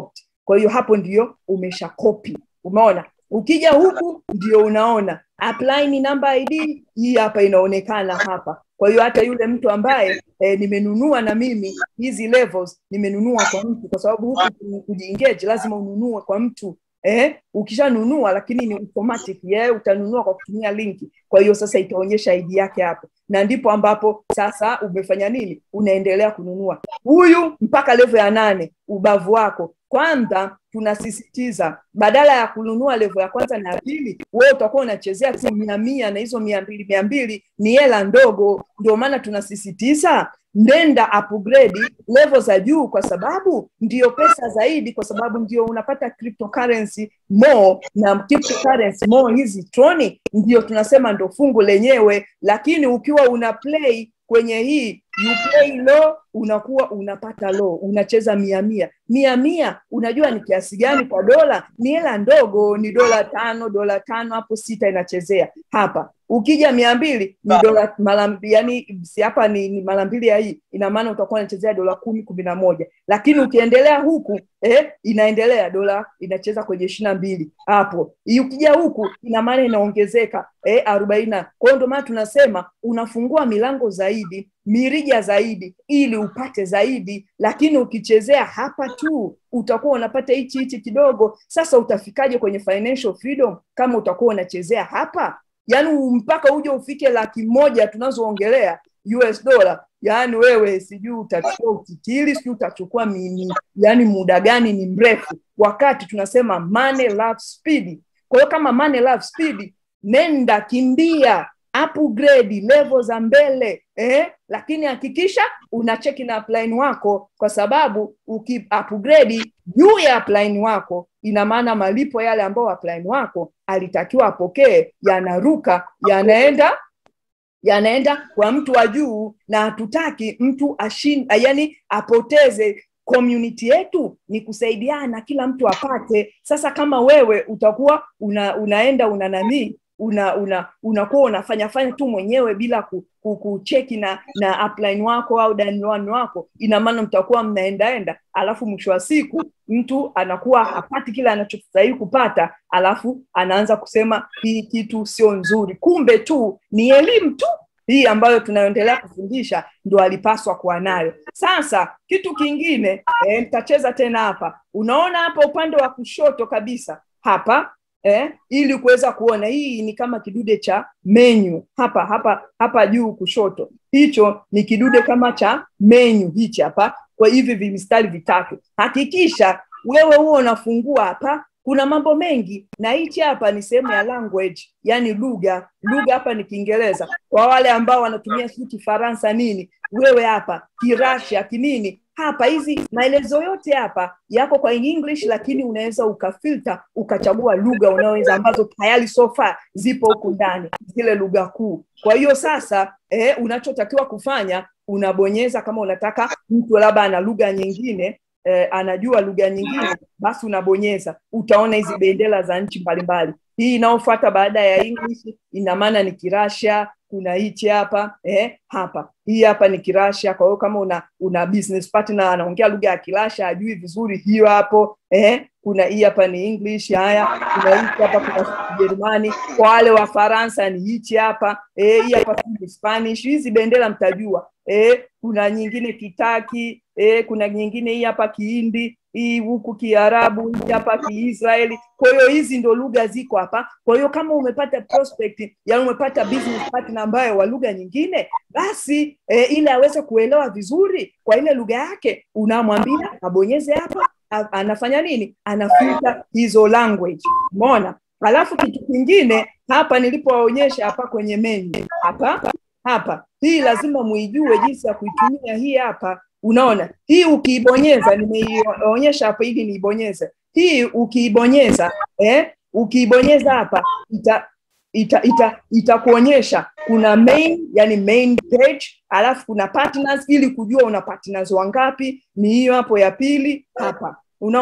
kwa hiyo hapo ndio umesha copy umeona ukija huku ndio unaona apply ni number id hii hapa inaonekana hapa kwa hiyo hata yule mtu ambaye eh, nimenunua na mimi hizi levels nimenunua kwa mtu kwa sababu huku kujiengage lazima ununue kwa mtu eh, ukishanunua lakini ni automatic yeah, utanunua kwa kutumia linki kwa hiyo sasa itaonyesha ID yake hapo na ndipo ambapo sasa umefanya nini unaendelea kununua huyu mpaka level ya nane ubavu wako kwanza tunasisitiza badala ya kununua level ya kwanza na ya pili wewe utakuwa unachezea tu mia mia na hizo mia mbili mia mbili ni hela ndogo ndio maana tunasisitiza nenda upgrade level za juu kwa sababu ndio pesa zaidi kwa sababu ndio unapata cryptocurrency more na cryptocurrency more hizi troni ndio tunasema ndo fungu lenyewe lakini ukiwa una play kwenye hii you play low unakuwa unapata low unacheza mia mia mia mia unajua ni kiasi gani kwa dola ni hela ndogo ni dola tano dola tano hapo sita inachezea hapa ukija mia mbili ni dola mara yani si hapa ni, ni mara mbili ya hii ina maana utakuwa unachezea dola kumi kumi na moja lakini ukiendelea huku eh, inaendelea dola inacheza kwenye ishiri na mbili hapo ukija huku ina maana inaongezeka eh, arobaini kwa hiyo ndio maana tunasema unafungua milango zaidi mirija zaidi ili upate zaidi lakini ukichezea hapa tu utakuwa unapata hichi hichi kidogo sasa utafikaje kwenye financial freedom kama utakuwa unachezea hapa yaani mpaka uje ufike laki moja tunazoongelea US dollar yaani wewe sijui utachukua ukikili sijui utachukua mini yaani muda gani ni mrefu wakati tunasema money love speed kwa hiyo kama money love speed nenda kimbia upgrade level za mbele eh? lakini hakikisha una cheki na upline wako kwa sababu uki upgrade juu ya upline wako ina maana malipo yale ambayo upline wako alitakiwa apokee yanaruka yanaenda yanaenda kwa mtu wa juu na hatutaki mtu ashin, yani apoteze community yetu ni kusaidiana kila mtu apate sasa kama wewe utakuwa una, unaenda una nanii una una unakuwa unafanya fanya tu mwenyewe bila ku, ku, kucheki na na upline wako au downline wako ina maana mtakuwa mnaendaenda alafu mwisho wa siku mtu anakuwa hapati kile anachostahili kupata alafu anaanza kusema hii kitu sio nzuri kumbe tu ni elimu tu hii ambayo tunaendelea kufundisha ndo alipaswa kuwa nayo sasa kitu kingine e, mtacheza tena hapa unaona hapa upande wa kushoto kabisa hapa eh, ili kuweza kuona hii ni kama kidude cha menu hapa hapa hapa juu kushoto hicho ni kidude kama cha menu hichi hapa kwa hivi vimistari vitatu hakikisha wewe huo unafungua hapa kuna mambo mengi na hichi hapa ni sehemu ya language yani lugha lugha hapa ni kiingereza kwa wale ambao wanatumia sijui kifaransa nini wewe hapa kirasha kinini hapa hizi maelezo yote hapa yako kwa english lakini unaweza ukafilter ukachagua lugha unaweza ambazo tayari sofa zipo huku ndani zile lugha kuu kwa hiyo sasa eh, unachotakiwa kufanya unabonyeza kama unataka mtu labda ana lugha nyingine eh, anajua lugha nyingine basi unabonyeza utaona hizi bendera za nchi mbalimbali hii inayofuata baada ya english ina maana ni kirasha kuna hichi hapa eh, hapa hii hapa ni kirasha kwa hiyo kama una una business partner anaongea lugha ya kirasha ajui vizuri hiyo hapo eh, kuna hii hapa ni english haya kuna hichi hapa kuna kijerumani kwa wale wa faransa ni hichi hapa eh, hii hapa ni spanish hizi bendera mtajua eh, kuna nyingine kitaki eh, kuna nyingine hii hapa kihindi hii huku kiarabu hii hapa kiisraeli kwa hiyo hizi ndo lugha ziko hapa kwa hiyo kama umepata prospect yani umepata business partner ambaye wa lugha nyingine basi e, ili aweze kuelewa vizuri kwa ile lugha yake unamwambia abonyeze hapa anafanya nini anafuta hizo language umeona alafu kitu kingine hapa nilipowaonyesha hapa kwenye menu hapa hapa hii lazima muijue jinsi ya kuitumia hii hapa unaona hii ukiibonyeza nimeionyesha hapa ili niibonyeze hii ukiibonyeza eh, ukiibonyeza hapa ita ita ita itakuonyesha kuna main yani main page alafu kuna partners ili kujua una partners wangapi ni hiyo hapo ya pili hapa unaona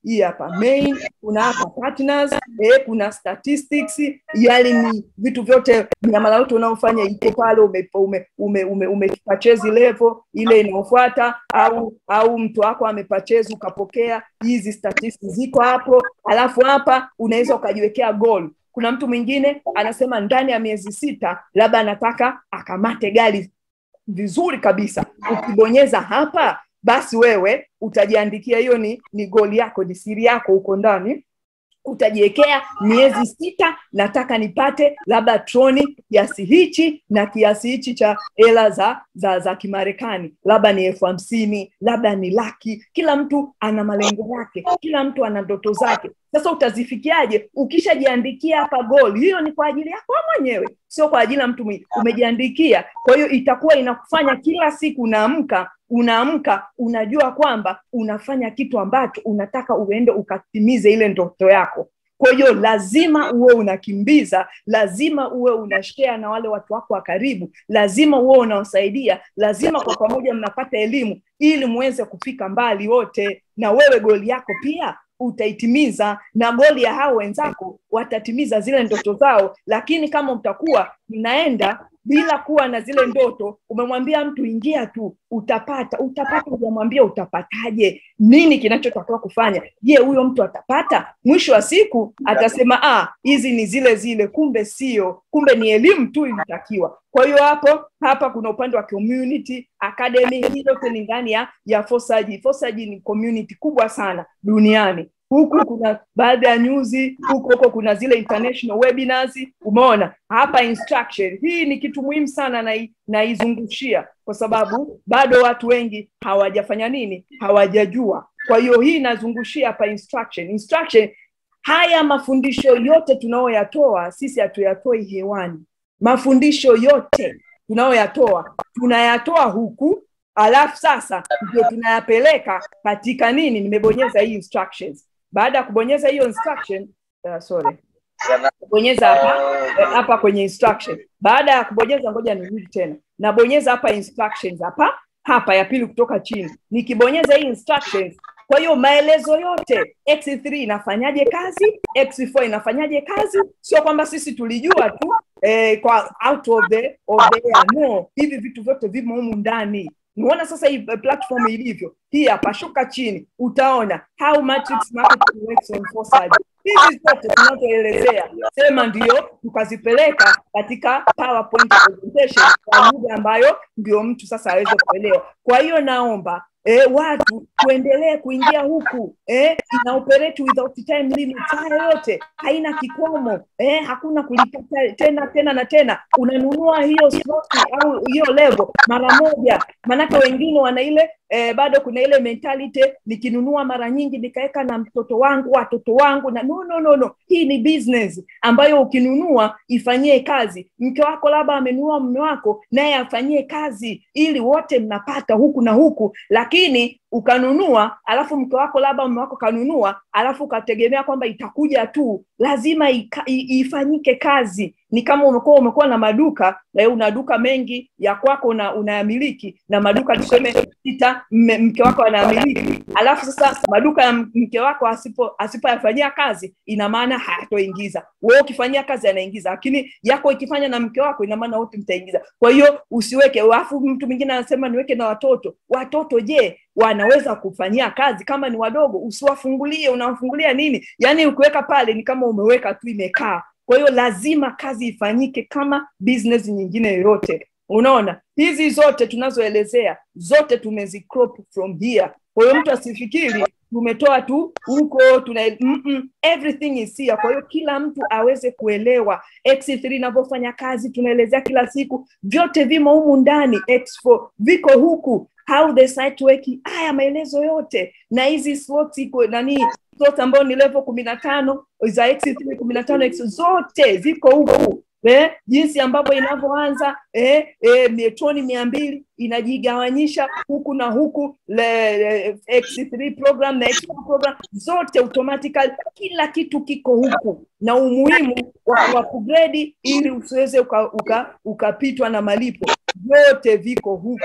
hii hapa main kuna hapa partners eh, kuna statistics yani ni vitu vyote miamala yote unaofanya iko pale ume, ume, ume, ume, ume purchase level ile inayofuata au au mtu wako amepurchase ukapokea hizi statistics ziko hapo alafu hapa unaweza ukajiwekea goal kuna mtu mwingine anasema ndani ya miezi sita labda anataka akamate gari vizuri kabisa ukibonyeza hapa basi wewe utajiandikia hiyo ni ni goli yako ni siri yako huko ndani utajiwekea miezi sita nataka nipate labda troni kiasi hichi na kiasi hichi cha hela za za za kimarekani labda ni elfu hamsini labda ni laki kila mtu ana malengo yake kila mtu ana ndoto zake sasa utazifikiaje ukishajiandikia hapa goli hiyo ni kwa ajili yako mwenyewe sio kwa ajili ya mtu mwingine umejiandikia kwa hiyo itakuwa inakufanya kila siku unaamka unaamka unajua kwamba unafanya kitu ambacho unataka uende ukatimize ile ndoto yako kwa hiyo lazima uwe unakimbiza lazima uwe unashare na wale watu wako wa karibu lazima uwe unaosaidia lazima kwa pamoja mnapata elimu ili muweze kufika mbali wote na wewe goli yako pia utaitimiza na goli ya hao wenzako watatimiza zile ndoto zao lakini kama mtakuwa mnaenda bila kuwa na zile ndoto umemwambia mtu ingia tu utapata utapata ujamwambia utapataje nini kinachotakiwa kufanya je huyo mtu atapata mwisho wa siku atasema ah hizi ni zile zile kumbe sio kumbe ni elimu tu ilitakiwa kwa hiyo hapo hapa kuna upande wa community academy hii yote ni ndani ya ya fosaji fosaji ni community kubwa sana duniani huku kuna baadhi ya nyuzi huko huko kuna zile international webinars umeona hapa instruction hii ni kitu muhimu sana na naizungushia kwa sababu bado watu wengi hawajafanya nini hawajajua kwa hiyo hii inazungushia hapa instruction instruction haya mafundisho yote tunayoyatoa sisi hatuyatoi hewani mafundisho yote tunayoyatoa tunayatoa huku alafu sasa ndio tunayapeleka katika nini nimebonyeza hii instructions baada ya kubonyeza hiyo instruction uh, sorry bonyeza hapa hapa kwenye instruction baada ya kubonyeza ngoja nirudi tena nabonyeza hapa instructions hapa hapa ya pili kutoka chini nikibonyeza hii instructions kwa hiyo maelezo yote x3 inafanyaje kazi x4 inafanyaje kazi sio kwamba sisi tulijua tu eh, kwa out of the, of the air. no hivi vitu vyote vimo humu ndani unaona sasa hii platform ilivyo hii hapa shuka chini utaona how matrix marketing works on Forsage. hizi zote tunazoelezea sema ndio tukazipeleka katika powerpoint presentation kwa lugha ambayo ndio mtu sasa aweze kuelewa kwa hiyo naomba E, watu tuendelee kuingia huku e, ina operate without time limit haya yote haina kikomo e, hakuna kulipa tena tena na tena unanunua hiyo slot au hiyo level mara moja maanake wengine wana ile e, bado kuna ile mentality nikinunua mara nyingi nikaweka na mtoto wangu watoto wangu na no, no, no, no. hii ni business ambayo ukinunua ifanyie kazi mke wako labda amenunua mume wako naye afanyie kazi ili wote mnapata huku na huku lakini ukanunua alafu mke wako labda mume wako kanunua alafu ukategemea kwamba itakuja tu lazima ika, i, ifanyike kazi ni kama umekuwa umekuwa na maduka na una duka mengi ya kwako una, unayamiliki na maduka tuseme sita mke wako anayamiliki alafu sasa maduka ya mke wako asipo asipoyafanyia kazi ina maana hayatoingiza wewe ukifanyia kazi anaingiza lakini yako ikifanya na mke wako ina maana wote mtaingiza kwa hiyo usiweke alafu mtu mwingine anasema niweke na watoto watoto je wanaweza kufanyia kazi kama ni wadogo usiwafungulie unawafungulia nini yaani ukiweka pale ni kama umeweka tu imekaa kwa hiyo lazima kazi ifanyike kama business nyingine yoyote unaona hizi zote tunazoelezea zote tumezicrop from here kwa hiyo mtu asifikiri tumetoa tu huko tuna mm -mm, everything is here kwa hiyo kila mtu aweze kuelewa x3 inavyofanya kazi tunaelezea kila siku vyote vimo humu ndani x4 viko huku how the site work haya maelezo yote na hizi slots iko nani slot ambayo ni level kumi na tano za x3 kumi na tano x zote ziko huku eh, jinsi ambavyo inavyoanza eh, eh, metoni mia mbili inajigawanyisha huku na huku le, le, x3 program na x4 program zote automatically kila kitu kiko huku na umuhimu wa kugredi ili usiweze ukapitwa uka, uka na malipo vyote viko huku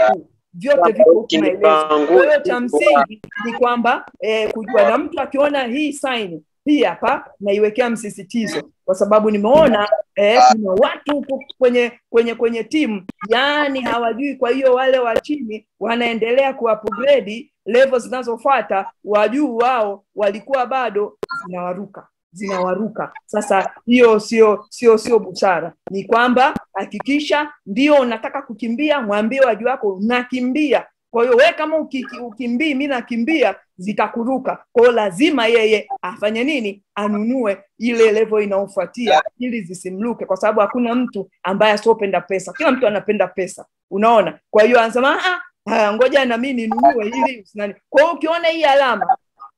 vyote viko huku maelezo kwa hiyo cha msingi ni kwamba eh, kujua na mtu akiona hii saini hii hapa naiwekea msisitizo kwa sababu nimeona eh, kuna watu huku kwenye kwenye kwenye timu yaani hawajui kwa hiyo wale wa chini wanaendelea kuupgrade level zinazofuata wajuu wao walikuwa bado zinawaruka zinawaruka sasa hiyo sio sio sio busara ni kwamba hakikisha ndio unataka kukimbia mwambie waju wako unakimbia kwa hiyo we kama uki- ukimbii mi nakimbia zitakuruka kwa hiyo lazima yeye afanye nini anunue ile level inayofuatia ili zisimruke kwa sababu hakuna mtu ambaye asiopenda pesa kila mtu anapenda pesa unaona kwa hiyo anasema "Ah, ah, ngoja na mi ninunue ili usinani kwa hiyo ukiona hii alama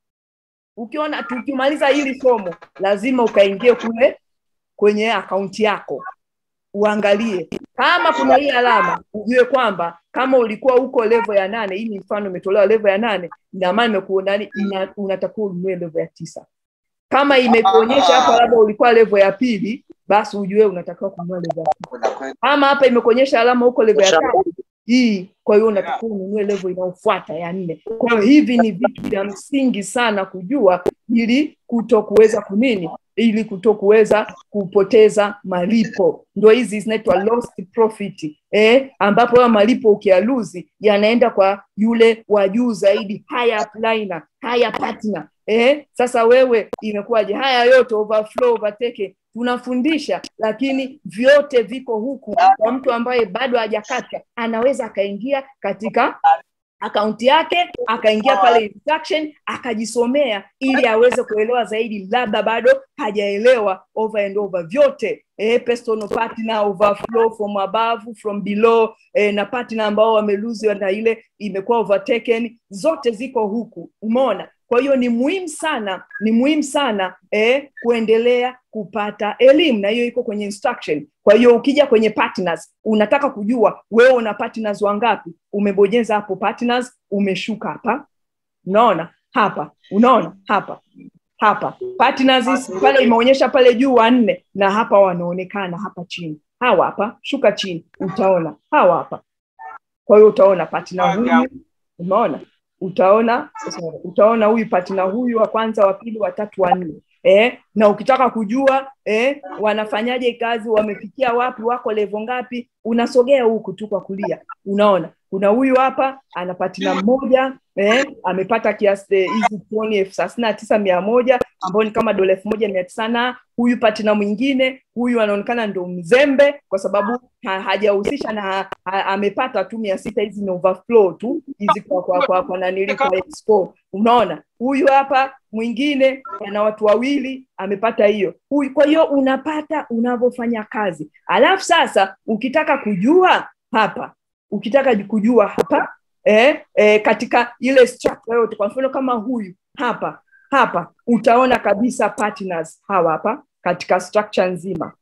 ukiona tukimaliza hili somo lazima ukaingie kule kwenye akaunti yako uangalie kama kuna hii alama ujue kwamba kama ulikuwa huko level ya nane hii ni mfano imetolewa level ya nane ina maana imekuonani ina- unatakiwa ununue level ya tisa kama imekuonyesha hapa labda ulikuwa level ya pili basi ujue unatakiwa kununua level ya tisa kama hapa imekuonyesha alama huko level ya tatu hii kwa hiyo unatakiwa ununue level inayofuata ya nne kwa hiyo hivi ni vitu vya msingi sana kujua ili kuto kuweza kunini ili kuto kuweza kupoteza malipo ndo hizi zinaitwa lost profit eh, ambapo hayo malipo ukialuzi yanaenda kwa yule wa juu zaidi higher upliner, higher partner eh, sasa wewe imekuwaje haya yote overflow overtake tunafundisha lakini vyote viko huku kwa mtu ambaye bado hajakata anaweza akaingia katika akaunti yake akaingia pale instruction akajisomea ili aweze kuelewa zaidi labda bado hajaelewa over and over vyote eh, personal partner overflow from above from below eh, na partner ambao wameluzi na ile imekuwa overtaken zote ziko huku umeona kwa hiyo ni muhimu sana ni muhimu sana eh, kuendelea kupata elimu na hiyo iko kwenye instruction kwa hiyo ukija kwenye partners unataka kujua wewe una partners wangapi umebonyeza hapo partners umeshuka hapa unaona hapa unaona hapa hapa partners hizi, pale imeonyesha pale juu wanne na hapa wanaonekana hapa chini hawa hapa shuka chini utaona hawa hapa kwa hiyo utaona partner huyu umeona utaona sorry, utaona huyu partner huyu wa kwanza wa pili wa tatu wa nne eh, na ukitaka kujua eh, wanafanyaje kazi wamefikia wapi wako levo ngapi unasogea huku tu kwa kulia unaona kuna huyu hapa ana patina mmoja eh, amepata kiasi eh, hizi toni elfu thelathini na tisa mia moja ambao ni kama dola elfu moja mia tisa na huyu patina mwingine huyu anaonekana ndo mzembe kwa sababu ha, hajahusisha na ha, ha, amepata tu mia sita hizi ni overflow tu hizi kwa kwa kwa, kwa nanili kwa expo unaona huyu hapa mwingine ana watu wawili amepata hiyo huyu kwa hiyo unapata unavyofanya kazi alafu sasa ukitaka kujua hapa ukitaka kujua hapa eh, eh, katika ile structure yote kwa mfano kama huyu hapa hapa utaona kabisa partners hawa hapa katika structure nzima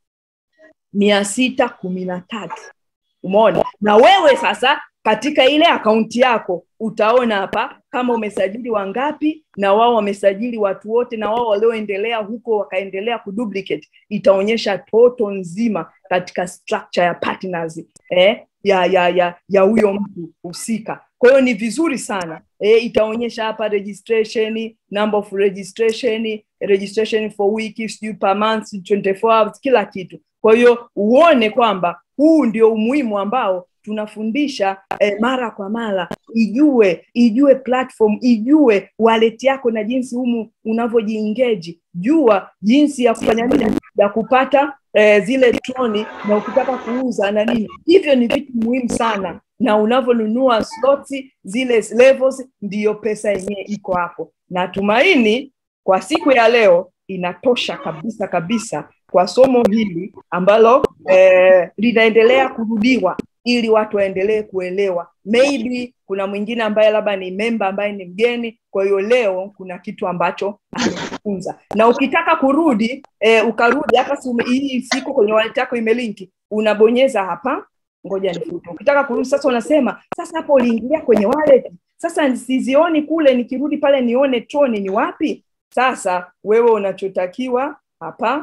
mia sita kumi na tatu umeona na wewe sasa katika ile akaunti yako utaona hapa kama umesajili wangapi na wao wamesajili watu wote na wao walioendelea huko wakaendelea kuduplicate itaonyesha toto nzima katika structure ya partners eh, ya ya ya ya huyo mtu husika kwa hiyo ni vizuri sana e, itaonyesha hapa registration number of registration registration for week sijui per month 24 hours kila kitu kwa hiyo uone kwamba huu ndio umuhimu ambao tunafundisha eh, mara kwa mara ijue ijue platform ijue wallet yako na jinsi humu unavyojiengeji jua jinsi ya kufanya nini ya kupata eh, zile troni na ukitaka kuuza na nini hivyo ni vitu muhimu sana na unavyonunua slots zile levels ndiyo pesa yenyewe iko hapo natumaini kwa siku ya leo inatosha kabisa kabisa kwa somo hili ambalo eh, linaendelea kurudiwa ili watu waendelee kuelewa maybe kuna mwingine ambaye labda ni memba ambaye ni mgeni kwa hiyo leo kuna kitu ambacho amejifunza na ukitaka kurudi eh, ukarudi hata hii siku kwenye wallet yako imelinki unabonyeza hapa ngoja nifute ukitaka kurudi sasa unasema sasa hapo uliingilia kwenye wallet sasa sizioni kule nikirudi pale nione troni ni wapi sasa wewe unachotakiwa hapa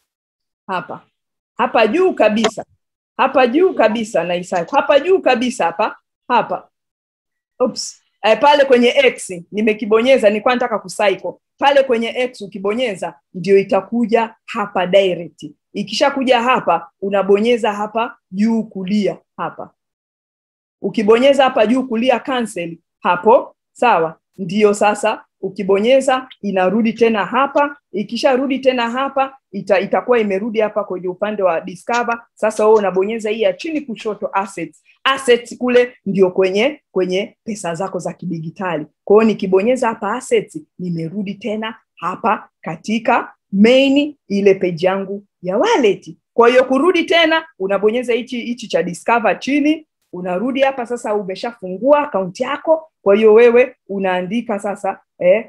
hapa hapa juu kabisa hapa juu kabisa na Isaya hapa juu kabisa hapa hapa Oops. Eh, pale kwenye x nimekibonyeza nilikuwa nataka kucycle pale kwenye x ukibonyeza ndio itakuja hapa direct ikishakuja hapa unabonyeza hapa juu kulia hapa ukibonyeza hapa juu kulia cancel hapo sawa ndio sasa ukibonyeza inarudi tena hapa ikisharudi tena hapa ita, itakuwa imerudi hapa kwenye upande wa discover sasa wewe unabonyeza hii ya chini kushoto assets assets kule ndio kwenye kwenye pesa zako za kidigitali kwa hiyo nikibonyeza hapa assets nimerudi tena hapa katika main ile page yangu ya wallet kwa hiyo kurudi tena unabonyeza hichi hichi cha discover chini unarudi hapa sasa umeshafungua akaunti yako kwa hiyo wewe unaandika sasa eh,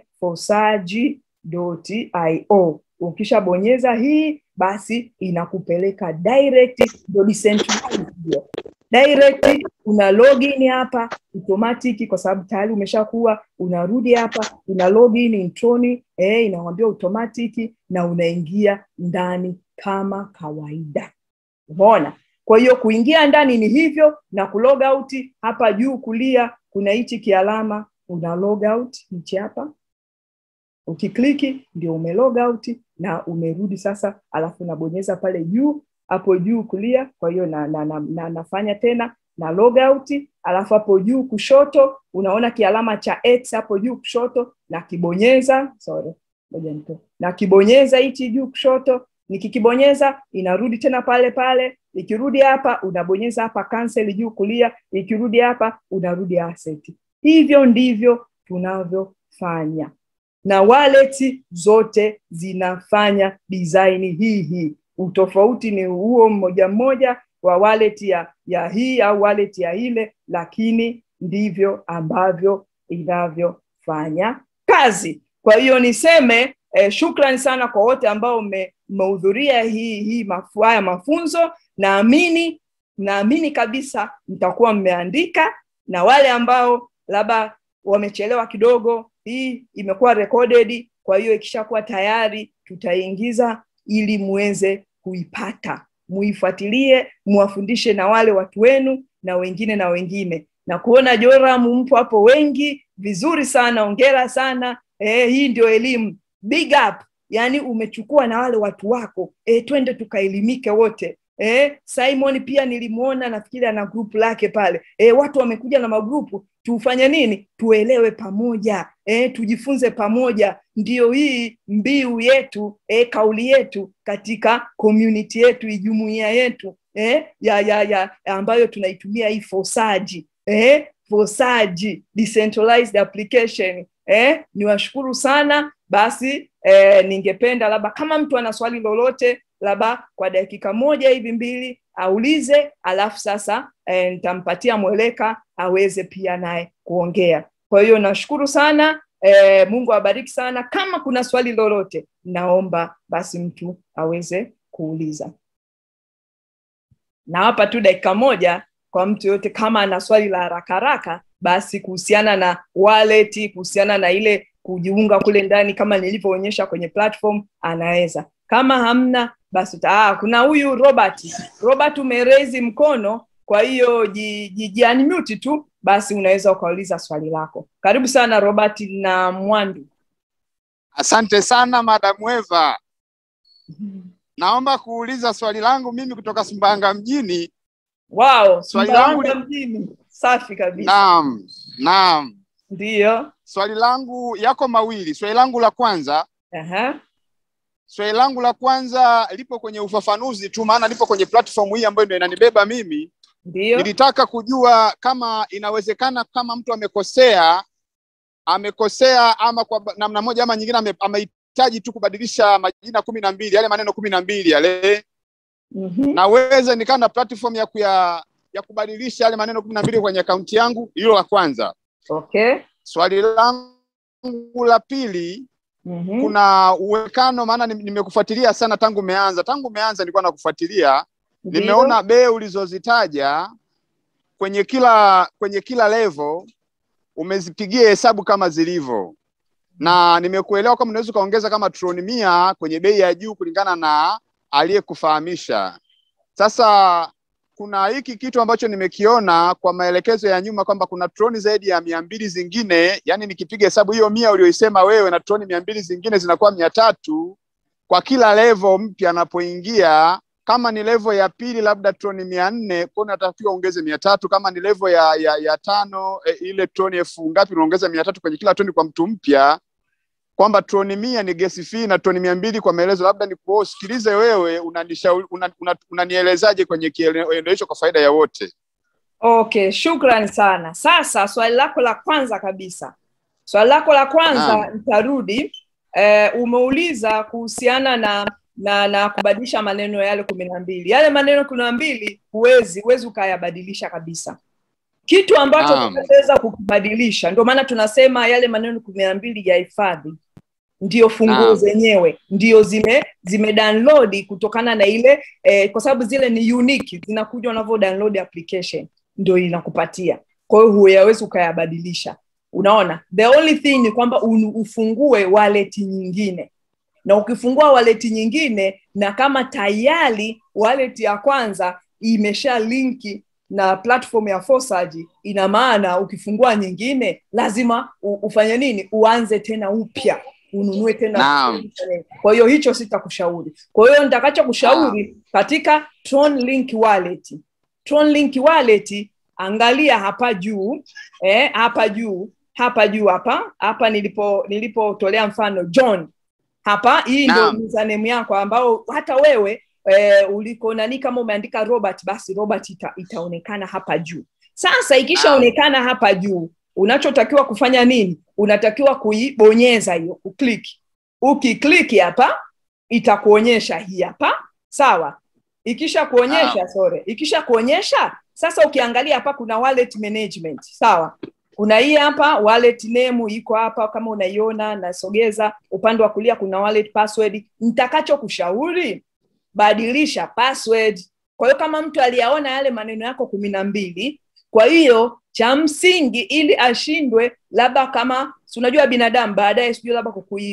fosaji.io ukishabonyeza hii basi inakupeleka direct ndo decentralized hiyo direct una login hapa automatic kwa sababu tayari umeshakuwa unarudi hapa una login introni eh, inawambia automatic na unaingia ndani kama kawaida umeona kwa hiyo kuingia ndani ni hivyo na kulog out hapa juu kulia kuna hichi kialama una log out hichi hapa ukikliki ndio ume log out na umerudi sasa alafu nabonyeza pale juu hapo juu kulia kwa hiyo na, na, na, na, nafanya tena na log out alafu hapo juu kushoto unaona kialama cha x hapo juu kushoto na kibonyeza sorry ngoja nito na kibonyeza hichi juu kushoto nikikibonyeza inarudi tena pale pale ikirudi hapa unabonyeza hapa cancel juu kulia ikirudi hapa unarudi asset hivyo ndivyo tunavyofanya na wallet zote zinafanya design hii hii utofauti ni huo mmoja mmoja wa wallet ya, ya hii au wallet ya ile lakini ndivyo ambavyo inavyofanya kazi kwa hiyo niseme eh, shukrani sana kwa wote ambao mmehudhuria hii hii mafu, haya mafunzo naamini naamini kabisa mtakuwa mmeandika na wale ambao labda wamechelewa kidogo hii imekuwa recorded kwa hiyo ikishakuwa tayari tutaingiza ili muweze kuipata muifuatilie muwafundishe na wale watu wenu na wengine na wengine na kuona joram mpo hapo wengi vizuri sana ongera sana eh, hii ndio elimu big up yani umechukua na wale watu wako eh, twende tukaelimike wote eh, simon pia nilimwona nafikiri ana grupu lake pale eh, watu wamekuja na magrupu tufanye nini tuelewe pamoja eh, tujifunze pamoja ndiyo hii mbiu yetu eh, kauli yetu katika community yetu jumuia yetu eh, ya, ya, ya ambayo tunaitumia hii fosaji eh, fosaji decentralized application eh, niwashukuru sana basi eh, ningependa labda kama mtu ana swali lolote labda kwa dakika moja hivi mbili aulize alafu sasa eh, nitampatia mweleka aweze pia naye kuongea kwa hiyo nashukuru sana eh, mungu awabariki sana kama kuna swali lolote naomba basi mtu aweze kuuliza nawapa tu dakika moja kwa mtu yote kama ana swali la haraka haraka basi kuhusiana na wallet kuhusiana na ile kujiunga kule ndani kama nilivyoonyesha kwenye platform anaweza kama hamna basi ah, kuna huyu robert robert umerezi mkono kwa hiyo jiunmute tu basi unaweza ukauliza swali lako karibu sana robert na mwandu asante sana madamu eva naomba kuuliza swali langu mimi kutoka sumbawanga mjini wow swali langu Sumbawanga mjini safi kabisa naam naam ndiyo swali langu yako mawili swali langu la kwanza Aha. swali langu la kwanza lipo kwenye ufafanuzi tu maana lipo kwenye platform hii ambayo ndio inanibeba mimi ndiyo nilitaka kujua kama inawezekana kama mtu amekosea amekosea ama kwa ba- namna moja ama nyingine ame- amehitaji tu kubadilisha majina kumi na mbili yale maneno kumi na mbili yale Mhm. naweza nikaa na platform ya kuya ya kubadilisha yale maneno kumi na mbili kwenye akaunti yangu hilo la kwanza okay swali langu la pili Mhm. kuna uwezekano maana nim- nimekufuatilia sana tangu umeanza tangu umeanza nilikuwa nakufuatilia Ndiyo. nimeona bei ulizozitaja kwenye kila kwenye kila level umezipigia hesabu kama zilivyo na nimekuelewa kama unaweza ukaongeza kama trilioni mia kwenye bei ya juu kulingana na aliyekufahamisha sasa kuna hiki kitu ambacho nimekiona kwa maelekezo ya nyuma kwamba kuna troni zaidi ya mia mbili zingine, yani nikipiga hesabu hiyo mia ulioisema wewe na troni mia mbili zingine zinakuwa mia tatu kwa kila level mpya anapoingia. Kama ni level ya pili labda troni mia nne kwa unatakiwa ongeze mia tatu Kama ni level ya, ya, ya tano e, ile troni elfu ngapi unaongeza mia tatu kwenye kila troni kwa mtu mpya kwamba troni mia ni gesi fee na troni mia mbili kwa maelezo. Labda ni kusikilize wewe unanishauri unanielezaje una, una kwenye kielendo hicho kwa faida ya wote. Okay, shukrani sana. Sasa swali lako la kwanza kabisa, swali lako la kwanza nitarudi. Eh, umeuliza kuhusiana na na na kubadilisha maneno yale kumi na mbili. Yale maneno kumi na mbili huwezi huwezi ukayabadilisha kabisa kitu ambacho tunaweza kukibadilisha. Ndio maana tunasema yale maneno kumi na mbili ya hifadhi ndio funguo zenyewe ndio zime zime download kutokana na ile eh, kwa sababu zile ni unique zinakuja unavyo download application ndio inakupatia kwa hiyo huyawezi ukayabadilisha unaona the only thing ni kwamba ufungue wallet nyingine na ukifungua wallet nyingine na kama tayari wallet ya kwanza imesha linki na platform ya Forsage, ina maana ukifungua nyingine lazima ufanye nini? Uanze tena upya, ununue tena. Naam. Kwa hiyo hicho sitakushauri. Kwa hiyo nitakachokushauri katika Tron Link Wallet, Tron Link Wallet, angalia hapa juu eh, hapa juu hapa juu hapa hapa nilipo nilipotolea mfano John hapa, hii ndio username yako ambao hata wewe e, uliko nani kama umeandika Robert basi Robert ita, itaonekana hapa juu. Sasa ikishaonekana hapa juu, unachotakiwa kufanya nini? Unatakiwa kuibonyeza hiyo, kuclick. Ukiclick hapa itakuonyesha hii hapa, sawa? Ikisha kuonyesha sorry, ikisha kuonyesha sasa, ukiangalia hapa kuna wallet management, sawa? Kuna hii hapa wallet name iko hapa kama unaiona, nasogeza upande wa kulia, kuna wallet password. Nitakachokushauri badilisha password. Kwa hiyo kama mtu aliyaona yale maneno yako kumi na mbili, kwa hiyo cha msingi ili ashindwe, labda kama si unajua binadamu baadaye, sijui labda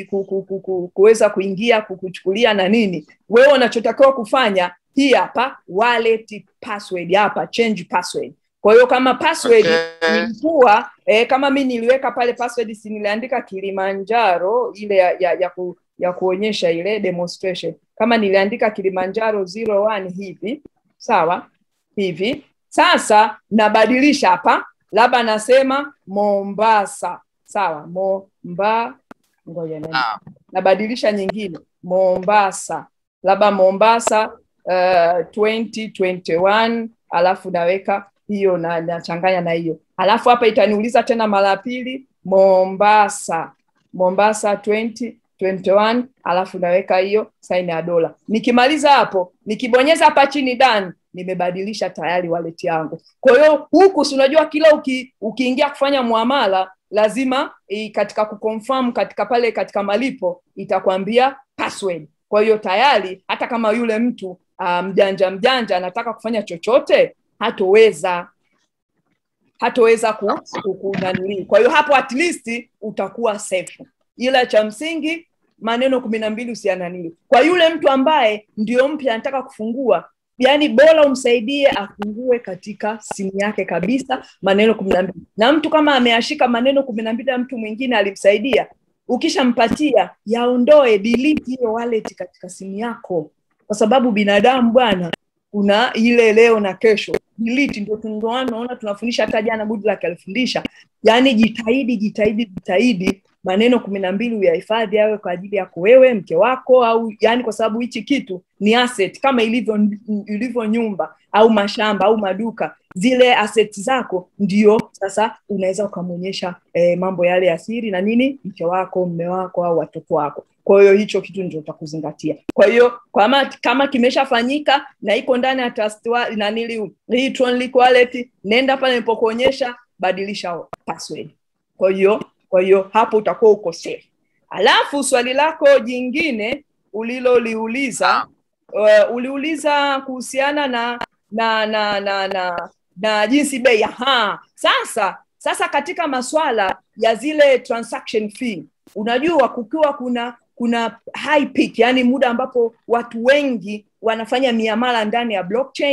kuweza kuingia kukuchukulia na nini, wewe unachotakiwa kufanya hii hapa wallet password hapa, change password. Kwa hiyo kama password Okay. ilikuwa eh, kama mi niliweka pale password, si niliandika Kilimanjaro ile ya, ya, ya, ku, ya kuonyesha ile demonstration kama niliandika Kilimanjaro 01 hivi sawa hivi sasa nabadilisha hapa labda nasema Mombasa sawa Momba ngoja na Naam. nabadilisha nyingine Mombasa labda Mombasa uh, 2021 alafu naweka hiyo na nachanganya na hiyo alafu hapa itaniuliza tena mara ya pili Mombasa Mombasa 2021 alafu naweka hiyo saini ya dola. Nikimaliza hapo, nikibonyeza hapa chini done, nimebadilisha tayari wallet yangu. Kwa hiyo huku si unajua kila uki, ukiingia kufanya muamala lazima i, katika kuconfirm katika pale katika malipo itakwambia password. Kwa hiyo tayari hata kama yule mtu uh, mjanja mjanja anataka kufanya chochote hatoweza hatoweza ku, ku, ku nanili. Kwa hiyo hapo at least utakuwa safe, ila cha msingi maneno kumi na mbili usiananili. Kwa yule mtu ambaye ndio mpya anataka kufungua, yani bora umsaidie afungue katika simu yake kabisa maneno kumi na mbili, na mtu kama ameashika maneno kumi na mbili na mtu mwingine alimsaidia, ukishampatia yaondoe, delete hiyo wallet katika simu yako, kwa sababu binadamu bwana kuna ile leo na kesho delete ndio ndio naona tunafundisha hata jana Goodluck alifundisha yani jitahidi jitahidi jitahidi maneno kumi na mbili uyahifadhi awe kwa ajili yako wewe mke wako au yani kwa sababu hichi kitu ni asset kama ilivyo ilivyo nyumba au mashamba au maduka zile asset zako ndio sasa unaweza ukamwonyesha eh, mambo yale ya siri na nini mke wako mme wako au watoto wako kwa hiyo hicho kitu ndio utakuzingatia kwa hiyo kama kama kimeshafanyika na iko ndani ya trust wa- nanili hii Tronlink wallet nenda pale nilipokuonyesha badilisha password kwa hiyo kwa hiyo hapo utakuwa uko safe alafu swali lako jingine uliloliuliza uh, uliuliza kuhusiana na na na na na, na jinsi bei aha sasa sasa katika maswala ya zile transaction fee unajua kukiwa kuna kuna high peak yani muda ambapo watu wengi wanafanya miamala ndani ya blockchain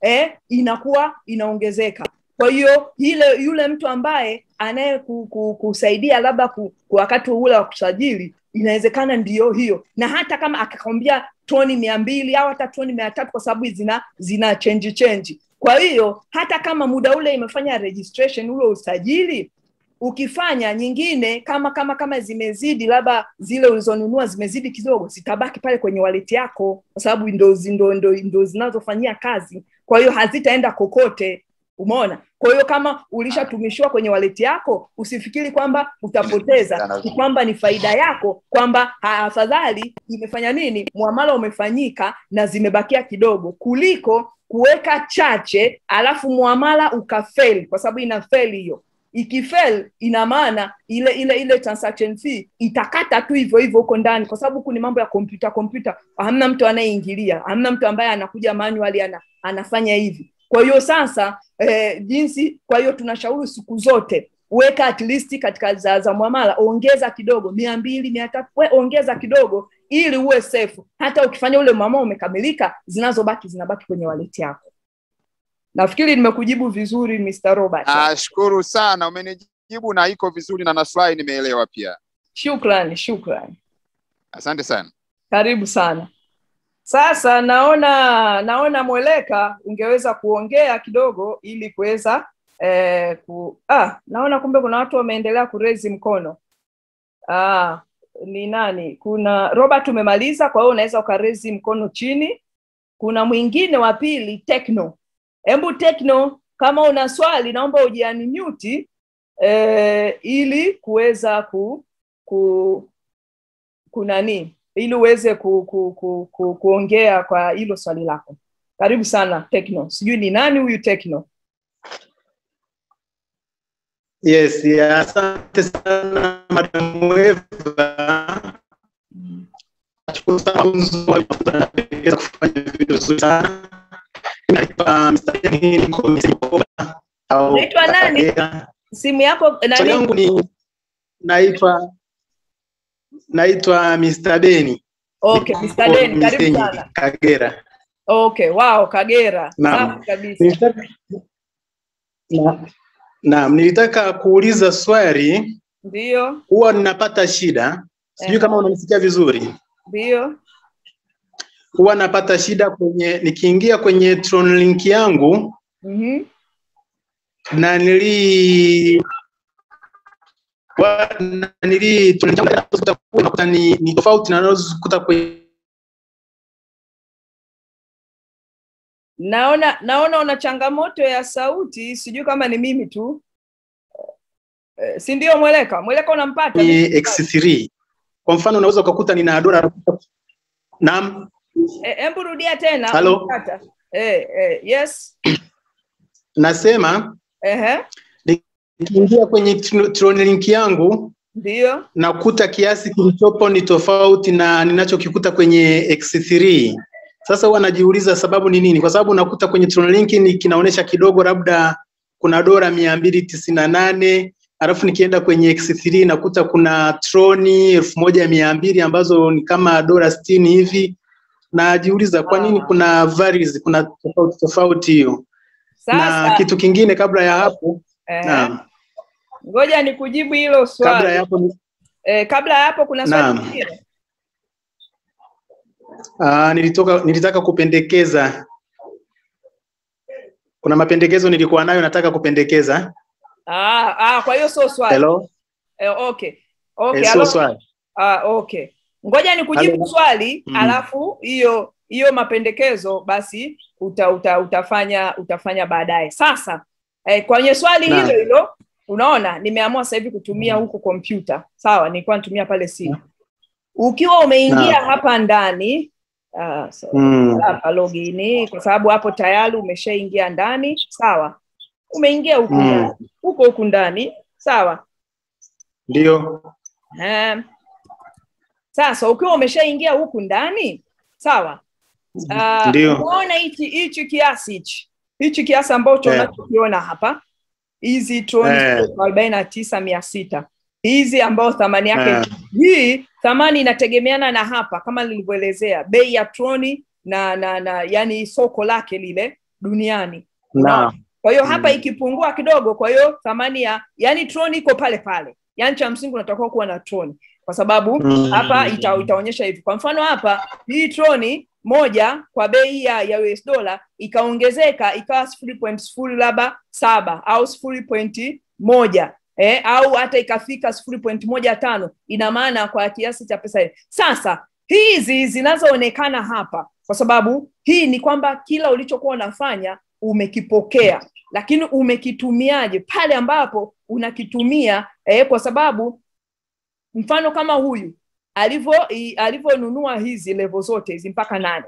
eh, inakuwa inaongezeka kwa hiyo ile yule mtu ambaye anaye ku, ku, kusaidia labda ku, ku wakati ule wa kusajili inawezekana ndiyo hiyo na hata kama akakwambia toni mia mbili au hata toni mia tatu kwa sababu zina zina chenji chenji kwa hiyo hata kama muda ule imefanya registration ule usajili ukifanya nyingine kama kama kama zimezidi labda zile ulizonunua zimezidi kidogo zitabaki pale kwenye waleti yako kwa sababu ndo, ndo, ndo, ndo zinazofanyia kazi kwa hiyo hazitaenda kokote umeona kwa hiyo kama ulishatumishiwa kwenye waleti yako usifikiri kwamba utapoteza ni kwamba ni faida yako kwamba afadhali imefanya nini mwamala umefanyika na zimebakia kidogo kuliko kuweka chache alafu mwamala ukafeli kwa sababu ina feli hiyo ikifel ina maana ile ile ile transaction fee itakata tu hivyo hivyo huko ndani kwa sababu huku ni mambo ya kompyuta kompyuta hamna mtu anayeingilia hamna mtu ambaye anakuja manually ana, anafanya hivi kwa hiyo sasa eh, jinsi kwa hiyo tunashauri siku zote weka at least katika za, za mwamala ongeza kidogo mia mbili mia tatu ongeza kidogo ili uwe safe hata ukifanya ule mwamala umekamilika zinazobaki zinabaki kwenye waleti yako nafikiri nimekujibu vizuri Mr. Robert. Nashukuru sana, umenijibu na iko vizuri na nafurahi nimeelewa pia. Shukrani, shukrani. Asante sana. Karibu sana. Sasa naona naona Mweleka ungeweza kuongea kidogo ili kuweza eh, ku ah, naona kumbe kuna watu wameendelea kurezi mkono. Ah, ni nani? Kuna Robert umemaliza, kwa hiyo unaweza ukarezi mkono chini. Kuna mwingine wa pili Tekno hebu Tekno, kama una swali naomba ujianimuti eh, ili kuweza ku, ku kunani ili uweze ku, ku, ku, ku, kuongea kwa hilo swali lako. Karibu sana Tekno. Sijui ni nani huyu Tekno? Yes, asante sana Madam Eva. Nashukuru sana kuweza kufanya vitu vizuri sana Naitwa nani? Simu yako nani? yangu ni naitwa naitwa Mr. Beni. Okay, Mr. Beni, karibu sana. Kagera. Okay, wow, Kagera. Safi kabisa. Nilitaka na, naam, nilitaka kuuliza swali. Ndio. Huwa ninapata shida. Sijui kama unanisikia vizuri. Ndio huwa napata shida kwenye nikiingia kwenye Tron link yangu mm-hmm. na nili wa, na nili nakuta ni, ni tofauti na nazokuta kwenye naona naona una changamoto ya sauti sijui kama ni mimi tu e, si ndio mweleka mweleka unampata x3 kwa mfano unaweza ukakuta nina dola naam hebu e, rudia tena Halo? eh, eh, yes nasema ehe nikiingia kwenye Tron link yangu ndio nakuta kiasi kilichopo ni tofauti na ninachokikuta kwenye X3. Sasa huwa najiuliza sababu ni nini? Kwa sababu nakuta kwenye Tron link ni kinaonyesha kidogo, labda kuna dola mia mbili tisini na nane alafu nikienda kwenye X3 nakuta kuna troni elfu moja mia mbili ambazo ni kama dola sitini hivi najiuliza kwa nini kuna varies, kuna tofauti tofauti hiyo. Na kitu kingine kabla ya hapo eh, naam, ngoja nikujibu hilo swali. Kabla ya hapo ni... eh, kabla ya hapo kuna swali lingine. Ah, nilitoka nilitaka kupendekeza, kuna mapendekezo nilikuwa nayo nataka kupendekeza. Ah, ah, kwa hiyo sio swali. Hello? Eh, okay. Okay, eh, sio swali. Ah, okay ngoja ni kujibu swali mm. alafu hiyo hiyo mapendekezo basi uta, uta, utafanya utafanya baadaye sasa eh, kwenye swali Na. hilo hilo unaona nimeamua sasa hivi kutumia huku kompyuta sawa nilikuwa natumia pale simu ukiwa umeingia Na. hapa ndani uh, so, Mm. hapa login kwa sababu hapo tayari umeshaingia ndani sawa umeingia huku Mm. ndani huko huku ndani sawa Ndio. um, sasa ukiwa umeshaingia huku ndani sawa uh, Ndio. unaona hichi hichi kiasi hichi hichi kiasi ambacho Eh. unachokiona hapa hizi troni Eh. arobaini na tisa mia sita hizi ambayo thamani yake Eh. hii thamani inategemeana na hapa kama nilivyoelezea bei ya troni na na na yani soko lake lile duniani Naam. kwa hiyo hapa Mm. ikipungua kidogo kwa hiyo thamani ya yani troni iko pale pale yani cha msingi unatakiwa kuwa na troni kwa sababu Mm. hapa ita, itaonyesha hivi kwa mfano hapa hii troni moja kwa bei ya, ya US dola ikaongezeka ikawa sifuri point sifuri labda saba au sifuri pointi moja eh, au hata ikafika sifuri point moja tano ina maana kwa kiasi cha pesa hii. Sasa hizi zinazoonekana hapa, kwa sababu hii ni kwamba kila ulichokuwa unafanya umekipokea, lakini umekitumiaje pale ambapo unakitumia eh, kwa sababu mfano kama huyu alivyo i- alivyonunua hizi levo zote hizi mpaka nane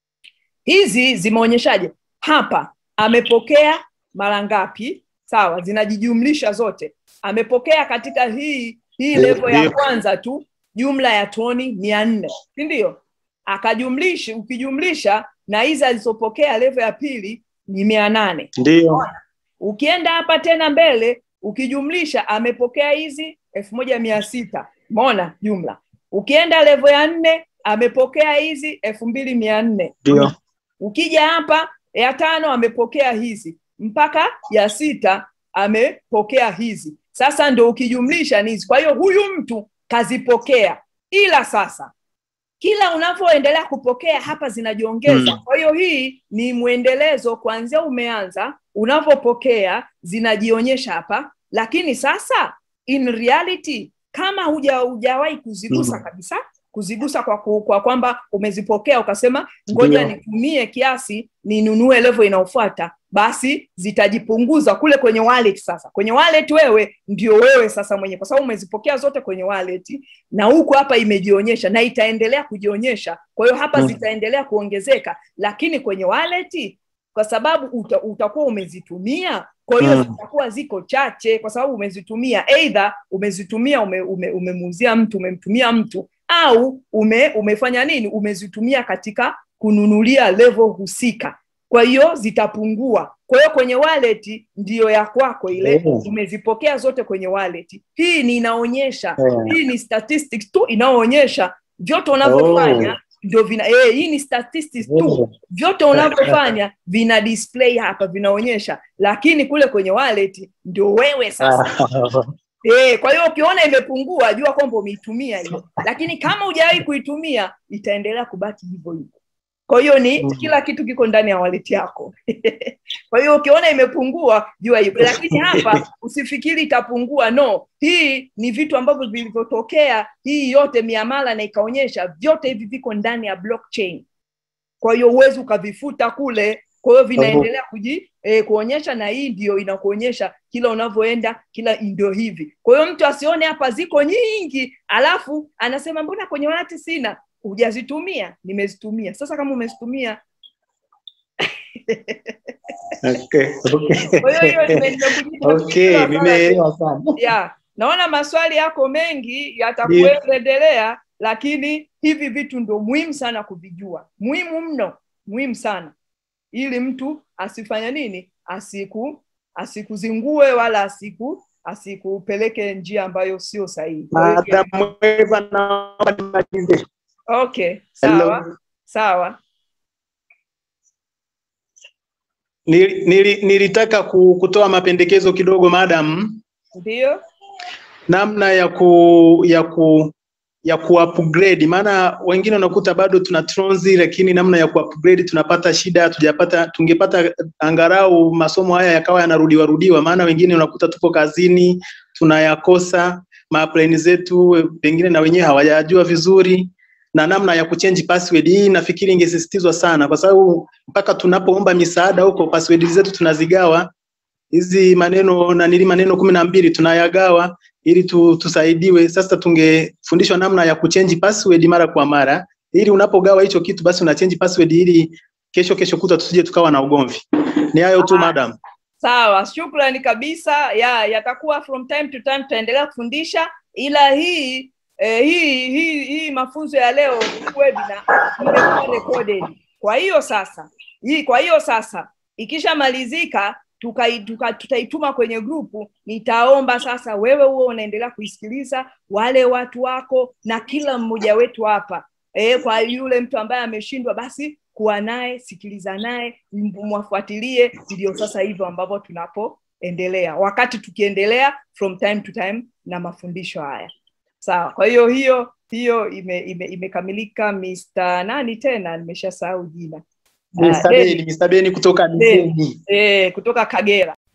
hizi zimeonyeshaje hapa amepokea mara ngapi sawa zinajijumlisha zote amepokea katika hii hii Ndio, levo ya ndio. kwanza tu jumla ya toni mia nne si ndio akajumlisha ukijumlisha na hizi alizopokea levo ya pili ni mia nane Ndio. ukienda hapa tena mbele ukijumlisha amepokea hizi elfu moja mia sita mona jumla ukienda levo ya nne amepokea hizi elfu mbili mia nne Ndio. ukija hapa ya tano amepokea hizi mpaka ya sita amepokea hizi sasa ndo ukijumlisha ni hizi kwa hiyo huyu mtu kazipokea ila sasa kila unavyoendelea kupokea hapa zinajiongeza Mm. kwa hiyo hii ni mwendelezo kuanzia umeanza unavyopokea zinajionyesha hapa lakini sasa in reality kama huja hujawahi kuzigusa Mm. kabisa kuzigusa kwa, ku, kwa kwamba umezipokea ukasema ngoja Ndio. nitumie kiasi ninunue level inayofuata basi zitajipunguza kule kwenye wallet sasa kwenye wallet wewe ndio wewe sasa mwenye kwa sababu umezipokea zote kwenye wallet na huku hapa imejionyesha na itaendelea kujionyesha kwa hiyo hapa Mm. zitaendelea kuongezeka lakini kwenye wallet kwa sababu uta, utakuwa umezitumia kwa hiyo Mm. zitakuwa ziko chache kwa sababu umezitumia eidha umezitumia ume, ume, umemuuzia mtu umemtumia mtu au ume, umefanya nini umezitumia katika kununulia level husika kwa hiyo zitapungua kwa hiyo kwenye wallet ndiyo ya kwako ile Oh. umezipokea zote kwenye wallet hii ni inaonyesha Eh. hii ni statistics tu inayoonyesha vyote unavyofanya Oh. ndio vina eh, hii ni statistics tu Oh. vyote unavyofanya vina display hapa vinaonyesha lakini kule kwenye wallet ndio wewe sasa Eh, kwa hiyo ukiona imepungua jua kwamba umeitumia hiyo, lakini kama hujawahi kuitumia itaendelea kubaki hivyo hivyo. Kwa hiyo ni Mm. kila kitu kiko ndani ya wallet yako. kwa hiyo ukiona imepungua jua hivyo, lakini hapa usifikiri itapungua. No, hii ni vitu ambavyo vilivyotokea, hii yote miamala na ikaonyesha vyote hivi viko ndani ya blockchain. Kwa hiyo huwezi ukavifuta kule, kwa hiyo vinaendelea kuji eh, kuonyesha, na hii ndio inakuonyesha kila unavyoenda, kila ndio hivi. Kwa hiyo mtu asione hapa ziko nyingi, alafu anasema mbona kwenye wallet sina. Hujazitumia, nimezitumia. Sasa kama umezitumia, Okay, okay. kwa hiyo hiyo nime- nimekujibu. Okay, Nafikiri nimeelewa sana. ya naona maswali yako mengi yatakuendelea lakini hivi vitu ndo muhimu sana kuvijua muhimu mno muhimu sana ili mtu asifanya nini asiku asikuzingue wala asiku asikupeleke njia ambayo sio sahihi Kwa hiyo- Madam Eva, naomba nimalize. okay sawa Hello. sawa Nili- nili- Nilitaka ku- kutoa mapendekezo kidogo madam, ndio namna ya ku ya ku ya ku upgrade, maana wengine unakuta bado tuna tronzi, lakini namna ya ku upgrade tunapata shida, hatujapata tungepata angalau masomo haya yakawa yanarudiwa rudiwa, maana wengine unakuta tupo kazini tunayakosa, maplani zetu pengine na wenyewe hawajajua vizuri na namna ya kuchange password hii nafikiri ingesisitizwa sana, kwa sababu mpaka tunapoomba misaada huko password zetu tunazigawa hizi maneno na nili maneno kumi na mbili tunayagawa ili tu, tusaidiwe. Sasa tungefundishwa namna ya kuchange password mara kwa mara, ili unapogawa hicho kitu basi una change password ili kesho kesho kuta tusije tukawa na ugomvi. Ni hayo tu Ah. madam. Sawa, shukrani kabisa. Ya, yatakuwa from time to time tutaendelea kufundisha, ila hii eh, hii hii hii mafunzo ya leo webinar imekuwa recorded. Kwa hiyo sasa hii, kwa hiyo sasa ikishamalizika tukai- tuka- tutaituma kwenye grupu. Nitaomba sasa wewe huo unaendelea kuisikiliza, wale watu wako na kila mmoja wetu hapa e, kwa yule mtu ambaye ameshindwa basi kuwa naye sikiliza naye mwafuatilie ndio sasa hivyo ambavyo tunapoendelea wakati tukiendelea from time to time na mafundisho haya sawa kwa hiyo hiyo hiyo imekamilika ime, ime Mr. nani tena nimeshasahau jina Mr. Beni, Mr. Beni kutoka Missenyi. Eh, kutoka Kagera